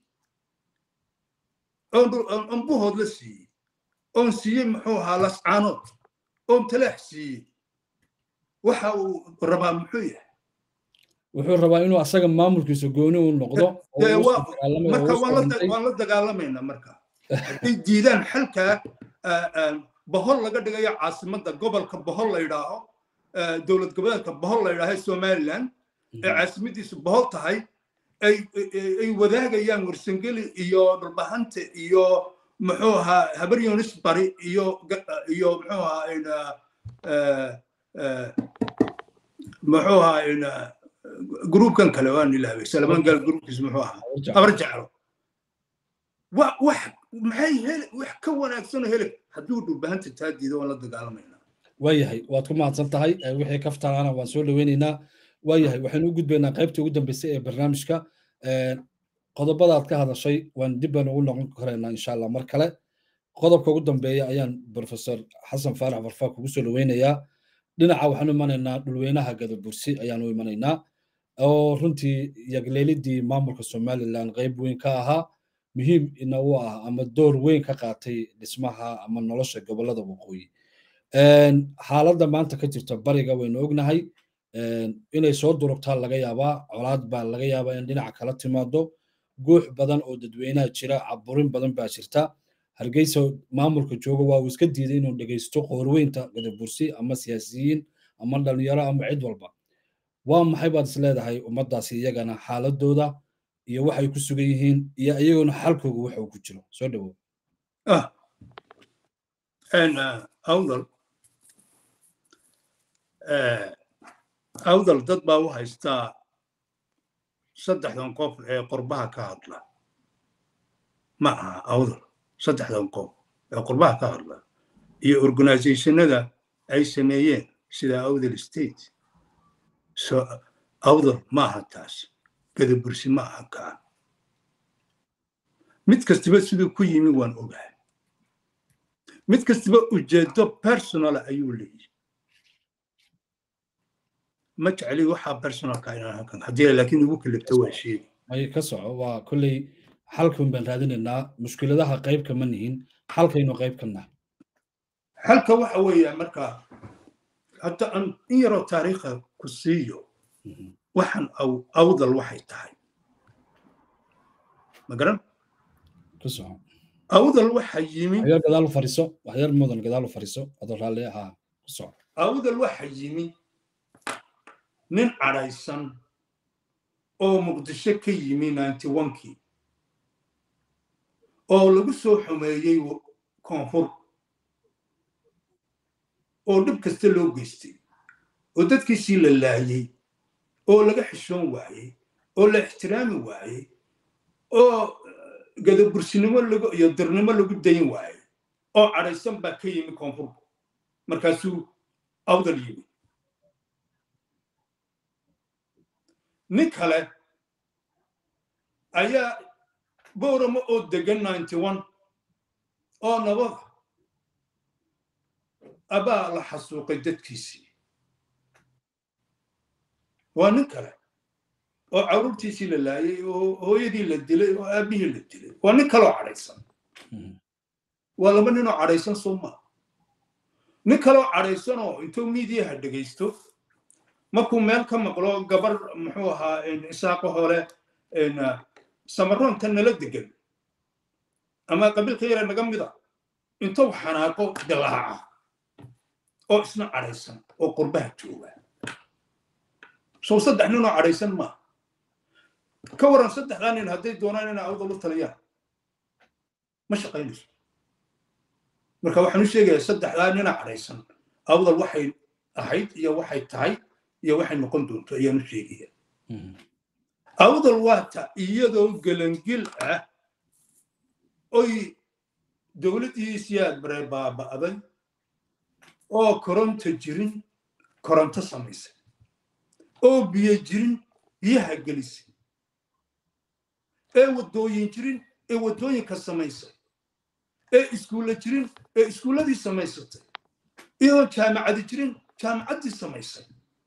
oon buhood la siiyey oon siiyey muxuu ahaa lascaanood oon talaax siiyey waxa uu rabaa muxuu yahay wuxuu rabaa inuu asaga maamulkiisa gooni uu noqdo marka waan la dagaalamaynaa marka hadday diidaan xalkaa bohol laga dhigayo caasimadda gobolka bohol la yidhaaho dowlad goboleedka bohol la yidhaaho somaliland ee caasimadiisu bohol tahay ay wadaagayaan warsangeli iyo dhulbahante iyo muxuu ahaa habar yunis bari iyo iyo muxuu ahaa muxuu ahaa gruubkan kale waan ilaaway salamaan gaal gruubkiisu muxuu ahaa abar jeclo wax maxay heli wax ka wanaagsan oo heli hadduu dhulbahanta taa diido waan la dagaalamaynaa waayahay waad ku mahadsan tahay wixii kaftanaana waan soo dhaweynaynaa waayahay waxaynu u gudbaynaa qaybtii ugu dambeysay ee barnaamijka qodobadaad ka hadashay waan dib baan ugu noqon karaynaa insha allah mar kale qodobka ugu dambeeya ayaan professor xasan faarax warfaa kugu soo dhaweynayaa dhinaca waxaanu imanaynaa dhulweynaha gadabursi ayaanu imanaynaa oo runtii yagleelidii maamulka somaliland qayb weyn ka ahaa muhiim ina u ah ama door weyn ka qaatay dhismaha ama nolosha gobolada waqooyi xaaladda maanta ka jirta bariga waynu ognahay inay soo durugtaa laga yaabaa colaad baa laga yaabaa in dhinaca kala timaado guux badan oo dadweynaha jira caburin badan baa jirta hargeysa maamulka jooga waa uu iska diiday inuu dhegeysto qoorweynta gadabursi ama siyaasiyiin ama dhalinyaro ama cid walba waa maxay baad is leedahay ummaddaasi iyagana xaaladooda iyo waxay ku sugan yihiin iyo iyaguna xalkooga waxa uu ku jiro soo dhawow awdal awdal dad baa u haystaa saddexdan qof ee qurbaha ka hadla ma aha awdal saddexdan qof ee qurbaha ka hadla iyo organizationada ay sameeyeen sida awdal state so awdal ma aha taas gadabursi ma aha kaa mid kastaba siduu ku yimi waan ogahay mid kastaba ujeedo personala ayuu leeyahy ma jecli waxaa personalka inaan halkan haddii laakiin ugu kalibto waa sheegi ay ka soco waa kolley xalkan baan raadinaynaa mushkiladaha qayb kama nihin xalkaynu qayb ka nahay xalka waxa weeya marka hadda aan in yaroo taariikha ku siiyo waxaan awdal waxay tahay ma garan ku soco awdal waxa yimi waxyar gadaal u fariiso waxyar mudan gadaal u fariiso adoo raalli ahaa ku soco awdal waxa yimi nin cadhaysan oo muqdisho ka yimi ninety onkii oo lagu soo xumeeyey koonfur oo dhib kasta loo geystay oo dadkiisii la laayey oo laga xishoon waayey oo la ixtiraami waayey oo gadabursinimo iyo dirnimo lagu dayn waayey oo cadhaysan baa ka yimi koonfurku markaasuu awdal yimi nin kale ayaa booramo oo degan ninety one oo nabada abaa la xasuuqay dadkiisii waa nin kale oo carruurtiisii la laayay oo hooyadii la dilay oo aabbihii la dilay waa nin kaleoo cadhaysan waa laba ninoo cadhaysan soo maa nin kaleoo cadhaysanoo intuu miidiyaha dhegaysto markuu meel ka maqlo gabar muxuu ahaa isaaqo hore samaroonta nala degan ama qabiilka yare naga mida intuu xanaaqo dilaaca oo isna cadhaysan oo qurbaha jooga sow saddex ninoo cadhaysan maa ka waran saddexdaa nin hadday doonaan inay awdal u taliyaan ma shaqaynayso marka waxaan u sheegayaa saddexdaa nina cadhaysan awdal waxay ahayd iyo waxay tahay iyo waxay noqon doonto ayaan u sheegaya awdal waata iyadoo gelangil ah oy dowladdiisiyaad bare baaba'day oo koronto jirin koronto samaysay oo biyo jirin biyaha gelisay ee waddooyin jirin ee waddooyinka samaysay ee iskuulla jirin ee iskuulladii samaysatay iyadoon jaamacadi jirin jaamacaddii samaysay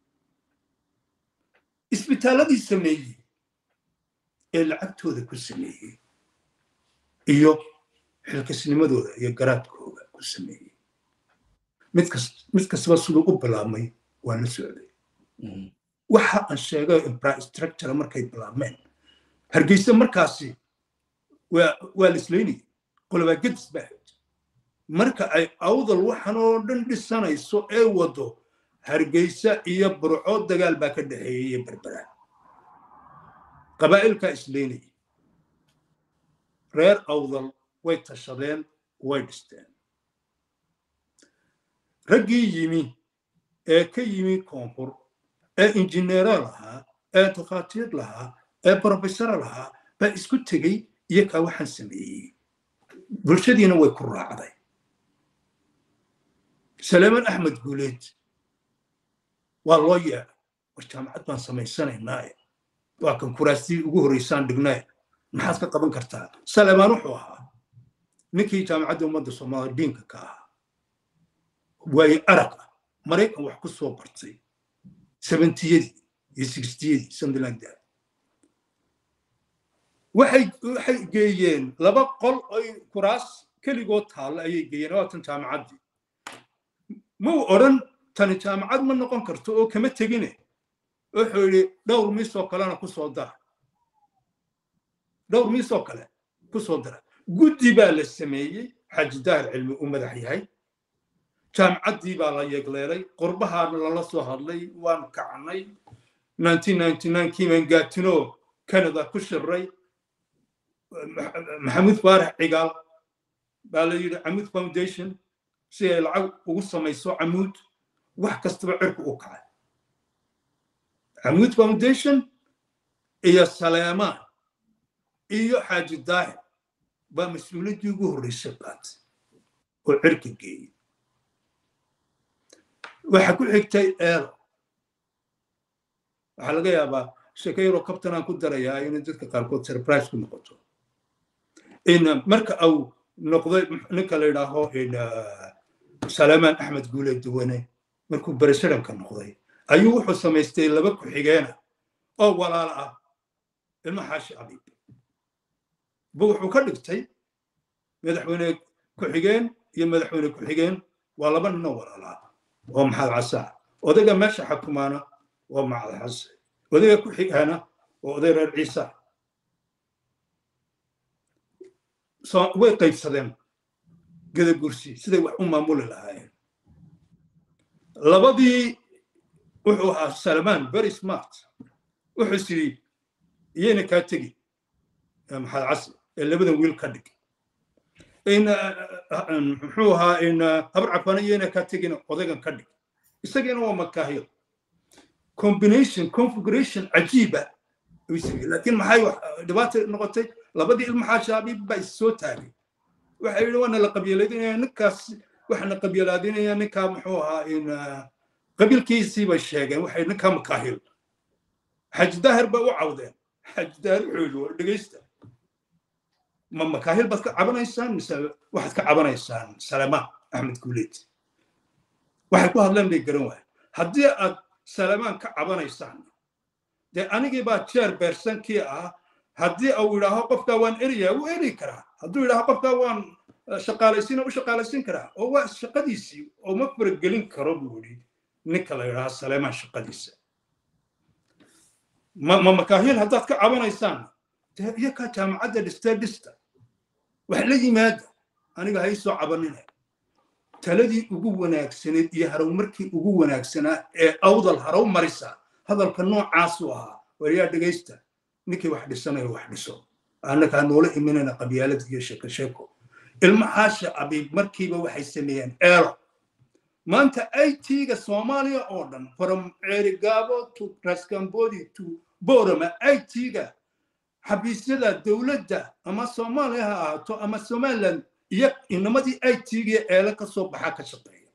isbitaaladii sameeyey ee lacagtooda ku sameeyey iyo xilkasnimadooda iyo garaadkooda ku sameeyey mid kastaba siduu u bilaabmay waa la socday waxa aan sheegay infrastructure markay bilaabmeen hargeysa markaasi waa lislaynayay qolobaa gedis baa hayd marka ay awdal waxan oo dhan dhisanayso ee wado hargeysa iyo burco dagaal baa ka dhexeeyey iyo berbera qabaa'ilkaa islaynayay reer awdal way tashadeen way dhisteen raggii yimi ee ka yimi koonfur ee injineero lahaa ee takhaatiir lahaa ee brofesoro lahaa baa isku tegey iyo kaa waxaan sameeyey bulshadiina way ku raacday salaaman axmed guuleed waa loo yeedhay war jaamacad baan samaysanaynaaye waa kan kuraastii ugu horreysaan dhignaaye maxaad ka qaban kartaa salaamaan wuxuu ahaa ninkii jaamacadda ummadda soomaaliya diinka ka ahaa waaye arag ah maraykan wax ku soo bartay sebentiyadii iyo sixtiyadii something like that waxay waxay geeyeen laba qol oy kuraas keligood taalla ayay geeyeen waa tan jaamacaddii mau odhan tani jaamacad ma noqon karto oo kama tegine wuxuu yidhi dhowr miisoo kalena ku soo dara dhowr miisoo kale ku soo dara guddi baa la sameeyey xaaji daahir cilmi u madax yahay jaamacaddii baa la yeegleelay qurbahaana lala soo hadlay waan kacnay kiiman gaatino canada ku shiray maxamuud faarax cigaal baa la yidhi camuud foundation si ay lacag ugu samayso camuud wax kastaba cirku u kacay camuud foundation iyo saleemaan iyo xaaji daahir baa mas-uuliyaddii ugu horreysay qaatay oo cirka geeyey waxa ku xigtay eelo waxaa laga yaabaa sheeko yaroo kabtan aan ku darayaa inay dadka qaarkood surprise ku noqoto in marka au noqday ninka la yidhaaho salaamaan axmed guule duwane markuu beresharanka noqday ayuu wuxuu samaystay laba ku-xigeena oo walaala ah ilma xaashi abiib bu wuxuu ka dhigtay madaxweyne ku-xigeen iyo madaxweyne ku-xigeen waa laba ninoo walaalaa oo maxaad casaa odayga meesha xakumaana waa macad xase odayga ku xigaana waa oday reer ciisa way qaybsadeen gadabursi siday wax u maamuli lahaayeen labadii wuxuu ahaa salmaan very smart wuxuu is yidhi iyayna kaa tegi maxaad case ee labadan wiil ka dhig muxuu ahaa habar cafana iyayna kaa tegina odaygan ka dhig isagiina waa makaahiyo combination configuration cajiiba laakiin maxay dhibaata noqotay labadii ilma xaashaabiib baa is soo taagay waxay yidhi waana la qabiilaadinaya ninkaas waxaana qabiilaadinaya ninkaa muxuu ahaa qabiilkiisii bay sheegeen waxay ninkaa makaahil xaji daahir bay u cawdeen xaji daahir wuxuu yidhi dhegeysta ma makaahil baad ka cabanaysaan mise waxaad ka cabanaysaan salamaan axmed guuleed waxay ku hadleen bay garan waaya haddii aad salamaan ka cabanaysaan dee anigii baa jeer beersankii ah haddii uu yidhaaho qofkaa waan eriyaa wuu eri karaa hadduu yidhaaho qofkaa waan shaqaalaysiina u shaqaalaysiin karaa oo waa shaqadiisii oo ma faragelin karo buu yidhi ninka la yidhaaho saleemaan shaqadiisa ma makaahil haddaad ka cabanaysaan dee iyakaa jaamacadda dhistee dhista wax la yimaada aniga ha ii soo cabanina taladii ugu wanaagsaneed iyo harowmarkii ugu wanaagsanaa ee awdal harow marisa hadalka noocaasuu ahaa waryaa dhegaysta ninkii wax dhisanayo wax dhiso annakaa noola iminayna qabyaalad iyo sheeko sheeko ilma xaasha abiib markiiba waxay sameeyeen eelo maanta it-ga soomaaliya oo dhan from ceerigaabo to rascambodi to borama it-ga xabiisyada dowladda ama soomaaliya ha ahaato ama somaliland iyo inamadii it-ga eele ka soo baxaa ka shaqeeya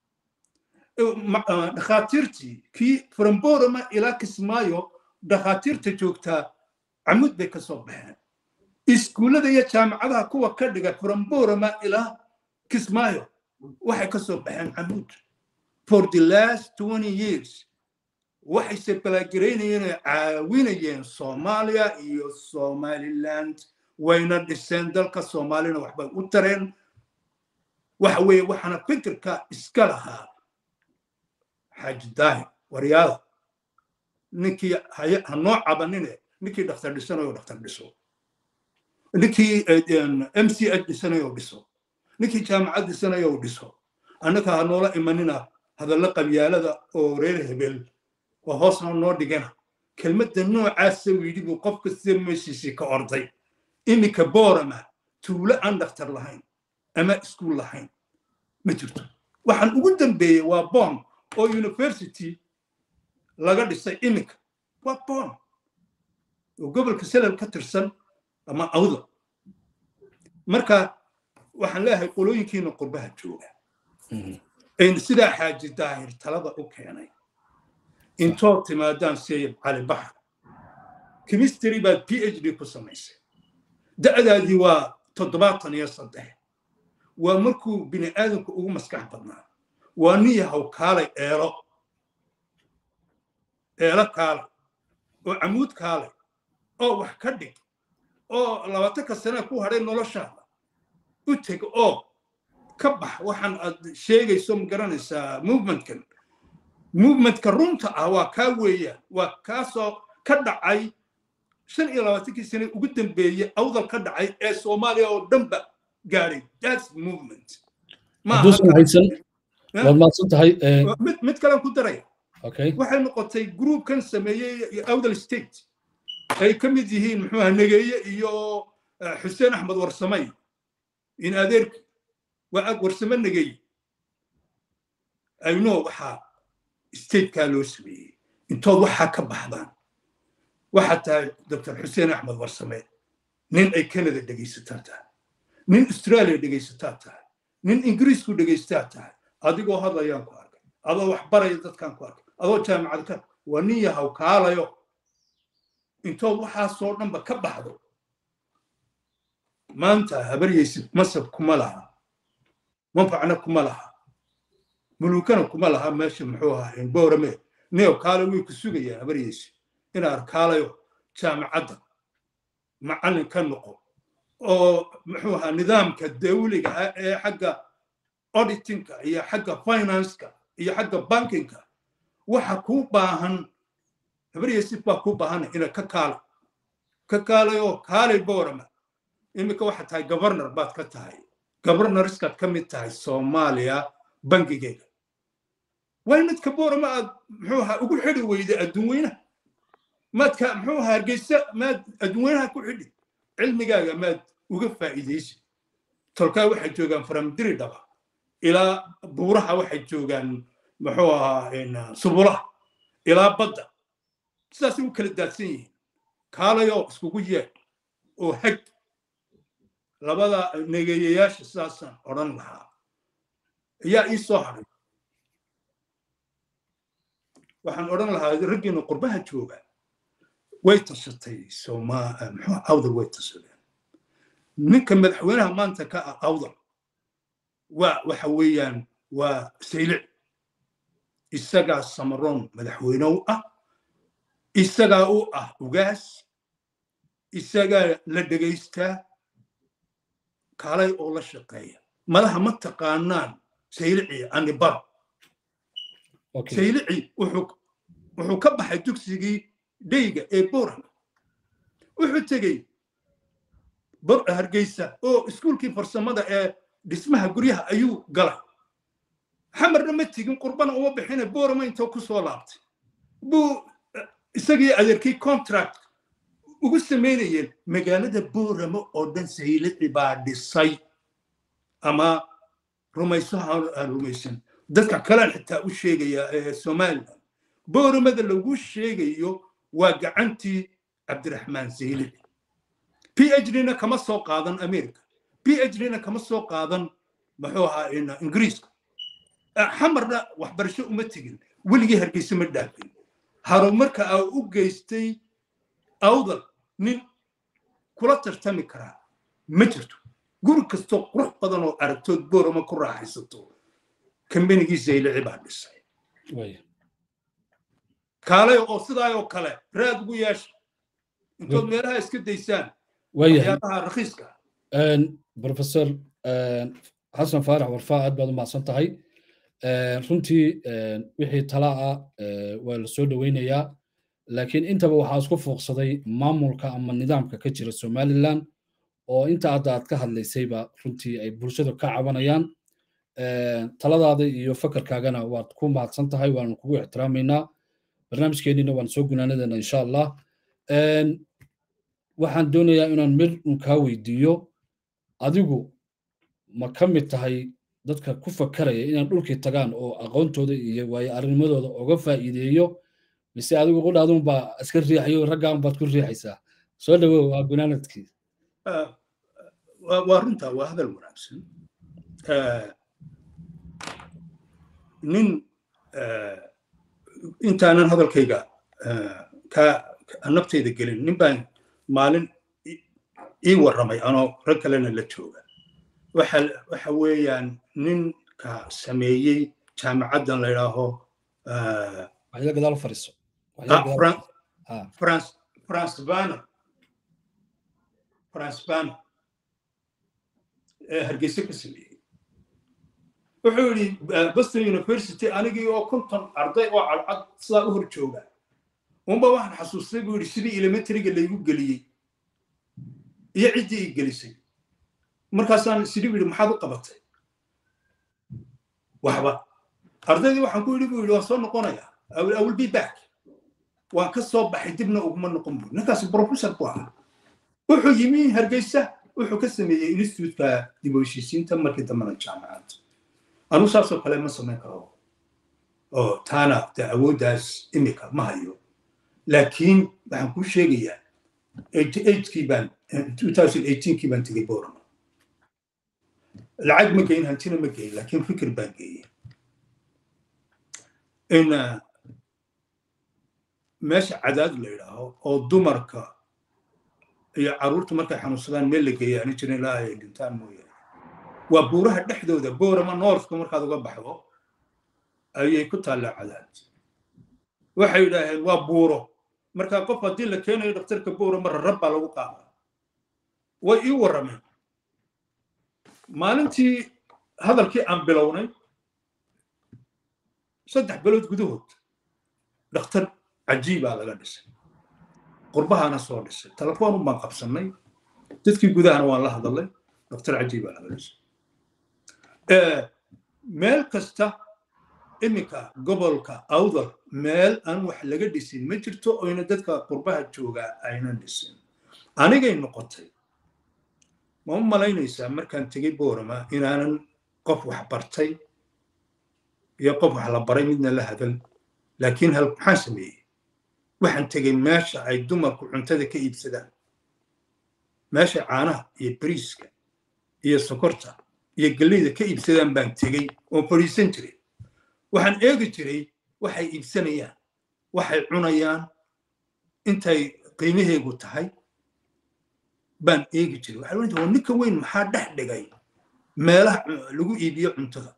dhakhaatiirtii kii from borama ilaa kismaayo dhakhaatiirta joogtaa camud bay ka soo baxeen iskuullada iyo jaamacadaha kuwa ka dhiga from ilaa kismaayo waxay ka soo baxeen camuud for the last twenty years waxay sebalaagaraynayeen oo caawinayeen soomaaliya iyo somaliland wayna dhiseen dalka soomaalina waxbay u tareen waxa weeye waxaana fikirka iska lahaa xaaji daahir waryaada ninkii ha noo cabanine ninkii dhakhtar dhisanayo dhakhtar dhiso ninkii m c h dhisanayo dhiso ninkii jaamacad dhisanayo dhiso annaka ha noola imanina hadalla qabyaalada oo reer hebel oo hoosna noo dhigana kelmadda noocaasa yidhi buu qofka sida meeshiisii ka orday iminka boorama tuulo aan dhakhtar lahayn ama iskuul lahayn ma jirto waxaan ugu dambeeyey waa bon oo university laga dhisay iminka waa bon oo gobolka selal ka tirsan ama awda marka waxaan leeyahay qolooyinkiina qurbaha jooga sidaa xaaji daahir talada u keenay intood timaadaan sayid cali baxar chemistry baad p h d ku samaysay da'daadii waa toddobaatan iyo saddex waa markuu bini aadamku ugu maskax badnaa waa nin yahow kaalay eelo eelo kaalay oo camuud kaalay oo wax ka dhig oo labaatanka sane ku hadhay noloshaada u teg oo ka bax waxaan aad sheegayso ma garanaysaa movementkan movementka runta ah waa kaa weeyaan waa kaasoo ka dhacay shan iyo labaatankii sane ugu dambeeyey awdal ka dhacay ee soomaaliya oo dhanba gaadhay thats movement hadduusan haysan waad maadsan tahay mid kalen ku daraya okay waxay noqotay groupkan sameeyey awdal state ay ka mid yihiin muxuu aha negeeye iyo xuseen axmed warsamay in adeerki waa ag warsame negeeye ayno waxaa statekaa loo sameeyey intood waxaa ka baxdaan waxaa tahay dr xuseen axmed warsame nin ay canada dhegaysataa tahay nin australia dhegaysataa tahay nin ingiriisku dhegaysataa tahay adigoo hadlayaan ku arkay adoo wax baraya dadkaan ku arkay adoo jaamacad ka waa nin yahaw kaalayo intood waxaasoo dhanba ka baxdo maanta habaryaysid masab kuma laha manfacna kuma laha mulukana kuma laha meesha muxuu ahaa boorame neo kaale way ku sugayaa habaryaysid inaa arkaalayo jaamacadda macallin ka noqo oo muxuu ahaa nidaamka dawliga ah ee xagga auditingka iyo xagga financeka iyo xagga bankinka waxa kuu baahan habaryaysid baa kuu baahan ina ka kaala ka kaalayo kaalay boorama iminka waxaa tahay governor baad ka tahay governorskaad ka mid tahay soomaaliya bangigeega waa midka boorama aad muxuu ahaa ugu xidhi weyda adduun weynaha maadka muxuu ahaa hargeysa maad adduun weynaha ku xidhi cilmigaaga maad uga faa'iidaysi tolkaa waxay joogaan faramdiri dhaba ilaa buuraha waxay joogaan muxuu ahaa subulaha ilaa badda sidaasay u kala daadsan yihiin kaalayoo iskugu yeedh oo hag labada negeeyayaasha sidaasaan odhan lahaa ayaa ii soo hadhay waxaan odhan lahaa raggiina qurbaha jooga way tashatay muxuu awdal way tashadeen ninka madaxweynaha maanta ka ah awdal waa waxa weeyaan waa saylic isagaa samaroon madaxweyne u ah isagaa u ah ugaas isagaa la dhegaystaa kaalay oo la shaqeeya malaha ma taqaanaan saylici anibar saylici wuxuu ka baxay dugsigii dheyga ee boran wuxuu tegey hargeysa oo iskuulkii farsamada ee dhismaha guryaha ayuu galay xamarna ma tegin qurbana uma bixine borama intoo ku soo laabtay buu isagii adeerkii contract ugu samaynayeen magaalada boorama oo dhan saylici baa dhisay ama rumayso aan rumaysan dadka kalean xitaa u sheegaya ee somalilan booramada lagu sheegayo waa gacantii cabdiraxmaan saylici p h dna kama soo qaadan america p h dna kama soo qaadan muxuu ahaa ingiriiska xamarna waxbarasho uma tegin weligii hargeysa ma dhaafin harumarka aa u geystay awdal nin kula tartami karaa ma jirto guri kastoo qurux badan oo aragtood boorama ku raaxaysato kambanigii zaylici baa dhisay kaalay oo sidaayoo kale raad ugu yeesha intood meelaha iska daysaan waxyaabaha rakhiiska professor xasan faarax warfaa aad baad u mahadsan tahay runtii wixii tala ah waa la soo dhoweynayaa laakiin intaba waxaa isku fuuqsaday maamulka ama nidaamka ka jira somaliland oo inta hadda aad ka hadlaysayba runtii ay bulshada ka cabanayaan taladaada iyo fakarkaagana waad ku mahadsan tahay waanu kugu ixtiraamaynaa barnaamijkeennina waan soo gunaanadeena insha allah waxaan doonayaa inaan mir un kaa weydiiyo adigu ma ka mid tahay dadka ku fakaraya inaan dhulkii tagaan oo aqoontooda iyo waayo arinimadooda uga faa'iideeyo mise adigu qudhaadun baa iska riixayo raggaan baad ku riixaysaa soo dhawow waa gunaanadkii waa runtaa waa hadal wanaagsan nin intaanan hadalkayga ka naftayda gelin nin baan maalin ii warramay anoo rag kalena la jooga waxa weeyaan ninka sameeyey jaamacaddan la yidhaaho france banner france banner ee hargeysa ka sameeyey wuxuu yidhi boston university anigii oo konton arday oo cadcad sidaa u hor jooga unba waxaan xasuustay buu yidhi sidii elementariga laygu geliyey iyo ciddii i gelisay markaasaan sidii bu yidhi maxaad u qabatay waxba ardaydii waxaan ku yidhi buu yidhi waan soo noqonayaa i will be back waan ka soo baxay dibna uguma noqon buu ninkaasi professor ku ahaa wuxuu yimi hargeysa wuxuu ka sameeyey institutka dib u heshiisiinta markii dambena jaamacadda anu saasoo kale ma samayn karo oo taana de awooddaas imika ma hayo laakiin waxaan kuu sheegayaa kii baan kii baan tegey borama lacag ma geyin hantina ma geyin laakiin fikir baan geeyey in meesha cadaad la yidhaaho oo dumarka iyo carruurta markay xanuunsadaan meel la geeya ani jirin ilaa ay dhintaan mooyaane waa buuraha dhexdooda boorama noorfka markaad uga baxdo ayay ku taallaa cadaad waxay yidhaaheen waa buuro markaa qof haddii la keenayo dhakhtarka boorama rarab baa lagu qaadaa way ii warrameen maalintii hadalkii aan bilownay saddex bilood gudahood dhakhtar cajiibaa laga dhisay qurbahaana soo dhisay telefoonun baan qabsannay dadkii gudahana waan la hadalay dhakhtar cajiibaa laga dhisay meel kasta iminka gobolka awdal meel aan wax laga dhisin ma jirto oyna dadka qurbaha joogaa aynan dhisin anigay noqotay ma u malaynaysaa markaan tegey boorama inaanan qof wax bartay iyo qof wax la baray midna la hadal laakiin hal maxaan sameeyey waxaan tegey meesha ay dumarku cuntada ka iibsadaan meesha caanaha iyo bariiska iyo sokorta iyo galleyda ka iibsadaan baan tegey oo fadhiisan jiray waxaan eegi jiray waxay iibsanayaan waxay cunayaan intay qiimaheegu tahay baan eegi jiray waxaa ohan jiray ninka weyn maxaa dhex dhigay meelaha lagu iibiyo cuntada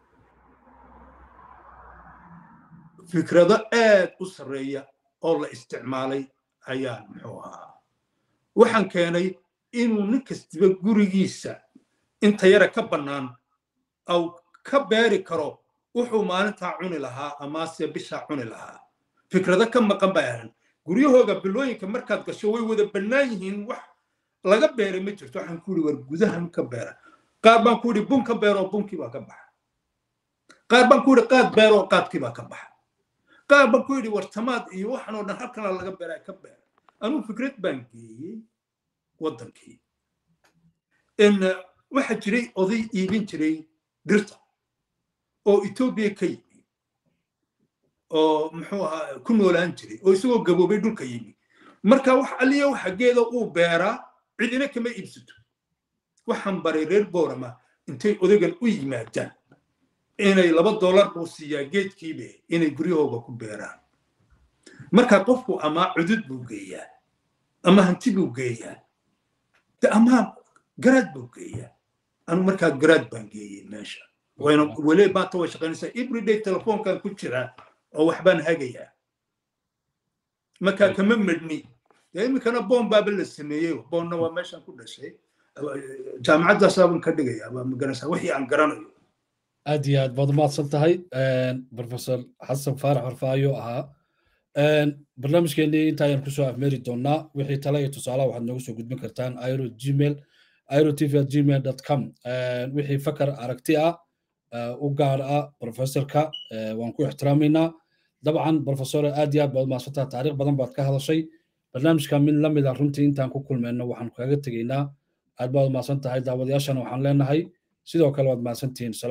fikrado aad u sarreeya oo la isticmaalay ayaan muxuu ahaa waxaan keenay inuu nin kastiba gurigiisa inta yara ka bannaan au ka beeri karo wuxuu maalintaa cuni lahaa amase bishaa cuni lahaa fikrado ka maqan bay ahan guryahooga bilooyinka markaad gasho way wada bannaan yihiin wax laga beeray ma jirto waxaan ku yidhi war gudahan ka beera qaar baan ku yidhi bun ka beeroo bunkii baa ka baxa qaar baan ku yidhi qaad beeroo qaadkii baa ka baxa qaar baan ku yidhi war tamaad iyo waxan oo dhan halkana laga beeraa ka beera anuu fikrad baan geeyey waddankii in waxa jiray oday iibin jiray dhirta oo etoobiya ka yimi oo muxuu ahaa ku noolaan jiray oo isagoo gaboobay dhulka yimi marka wax alliya waxa geeda uu beeraa cidina kama iibsato waxaan baray reer boorama intay odagan u yimaadaan inay laba dollar buu siiyaa geedkiibe inay guryahooga ku beeraan marka qofku ama cudud buu geeyaa ama hanti buu geeyaa de amaa garaad buu geeyaa anu markaa garaad baan geeyey meesha wayna weli maanta way shaqaynaysaa everyday telefoonkan ku jiraa oo waxbaan hagayaa markaa kama medhni dee iminkana boon baaba la sameeyey boonna waa meeshaan ku dhashay jaamacaddaasaaban ka dhigayaa waa maganaysaa wixii aan garanayo aad iyo aad baad umahadsan tahay professor xasan faarax warfaayo ahaa barnaamijkeenii intaayaan kusoo afmeeri doonaa wixii tale iyo tusaalaha waxaad noogu soo gudbin kartaan iro gmail iro tv at gmail dot com wixii fakar aragti ah u gaar ah professorka waan ku ixtiraamaynaa dabcan professore aad iyo aad baad umahadsan tahay taariikh badan baad ka hadashay barnaamijka mid la mid a runtii intaan ku kulmayno waxaan kaga tegaynaa aad baad umahadsan tahay daawadayaashana waxaan leenahay sidoo kale waad mahadsantihiin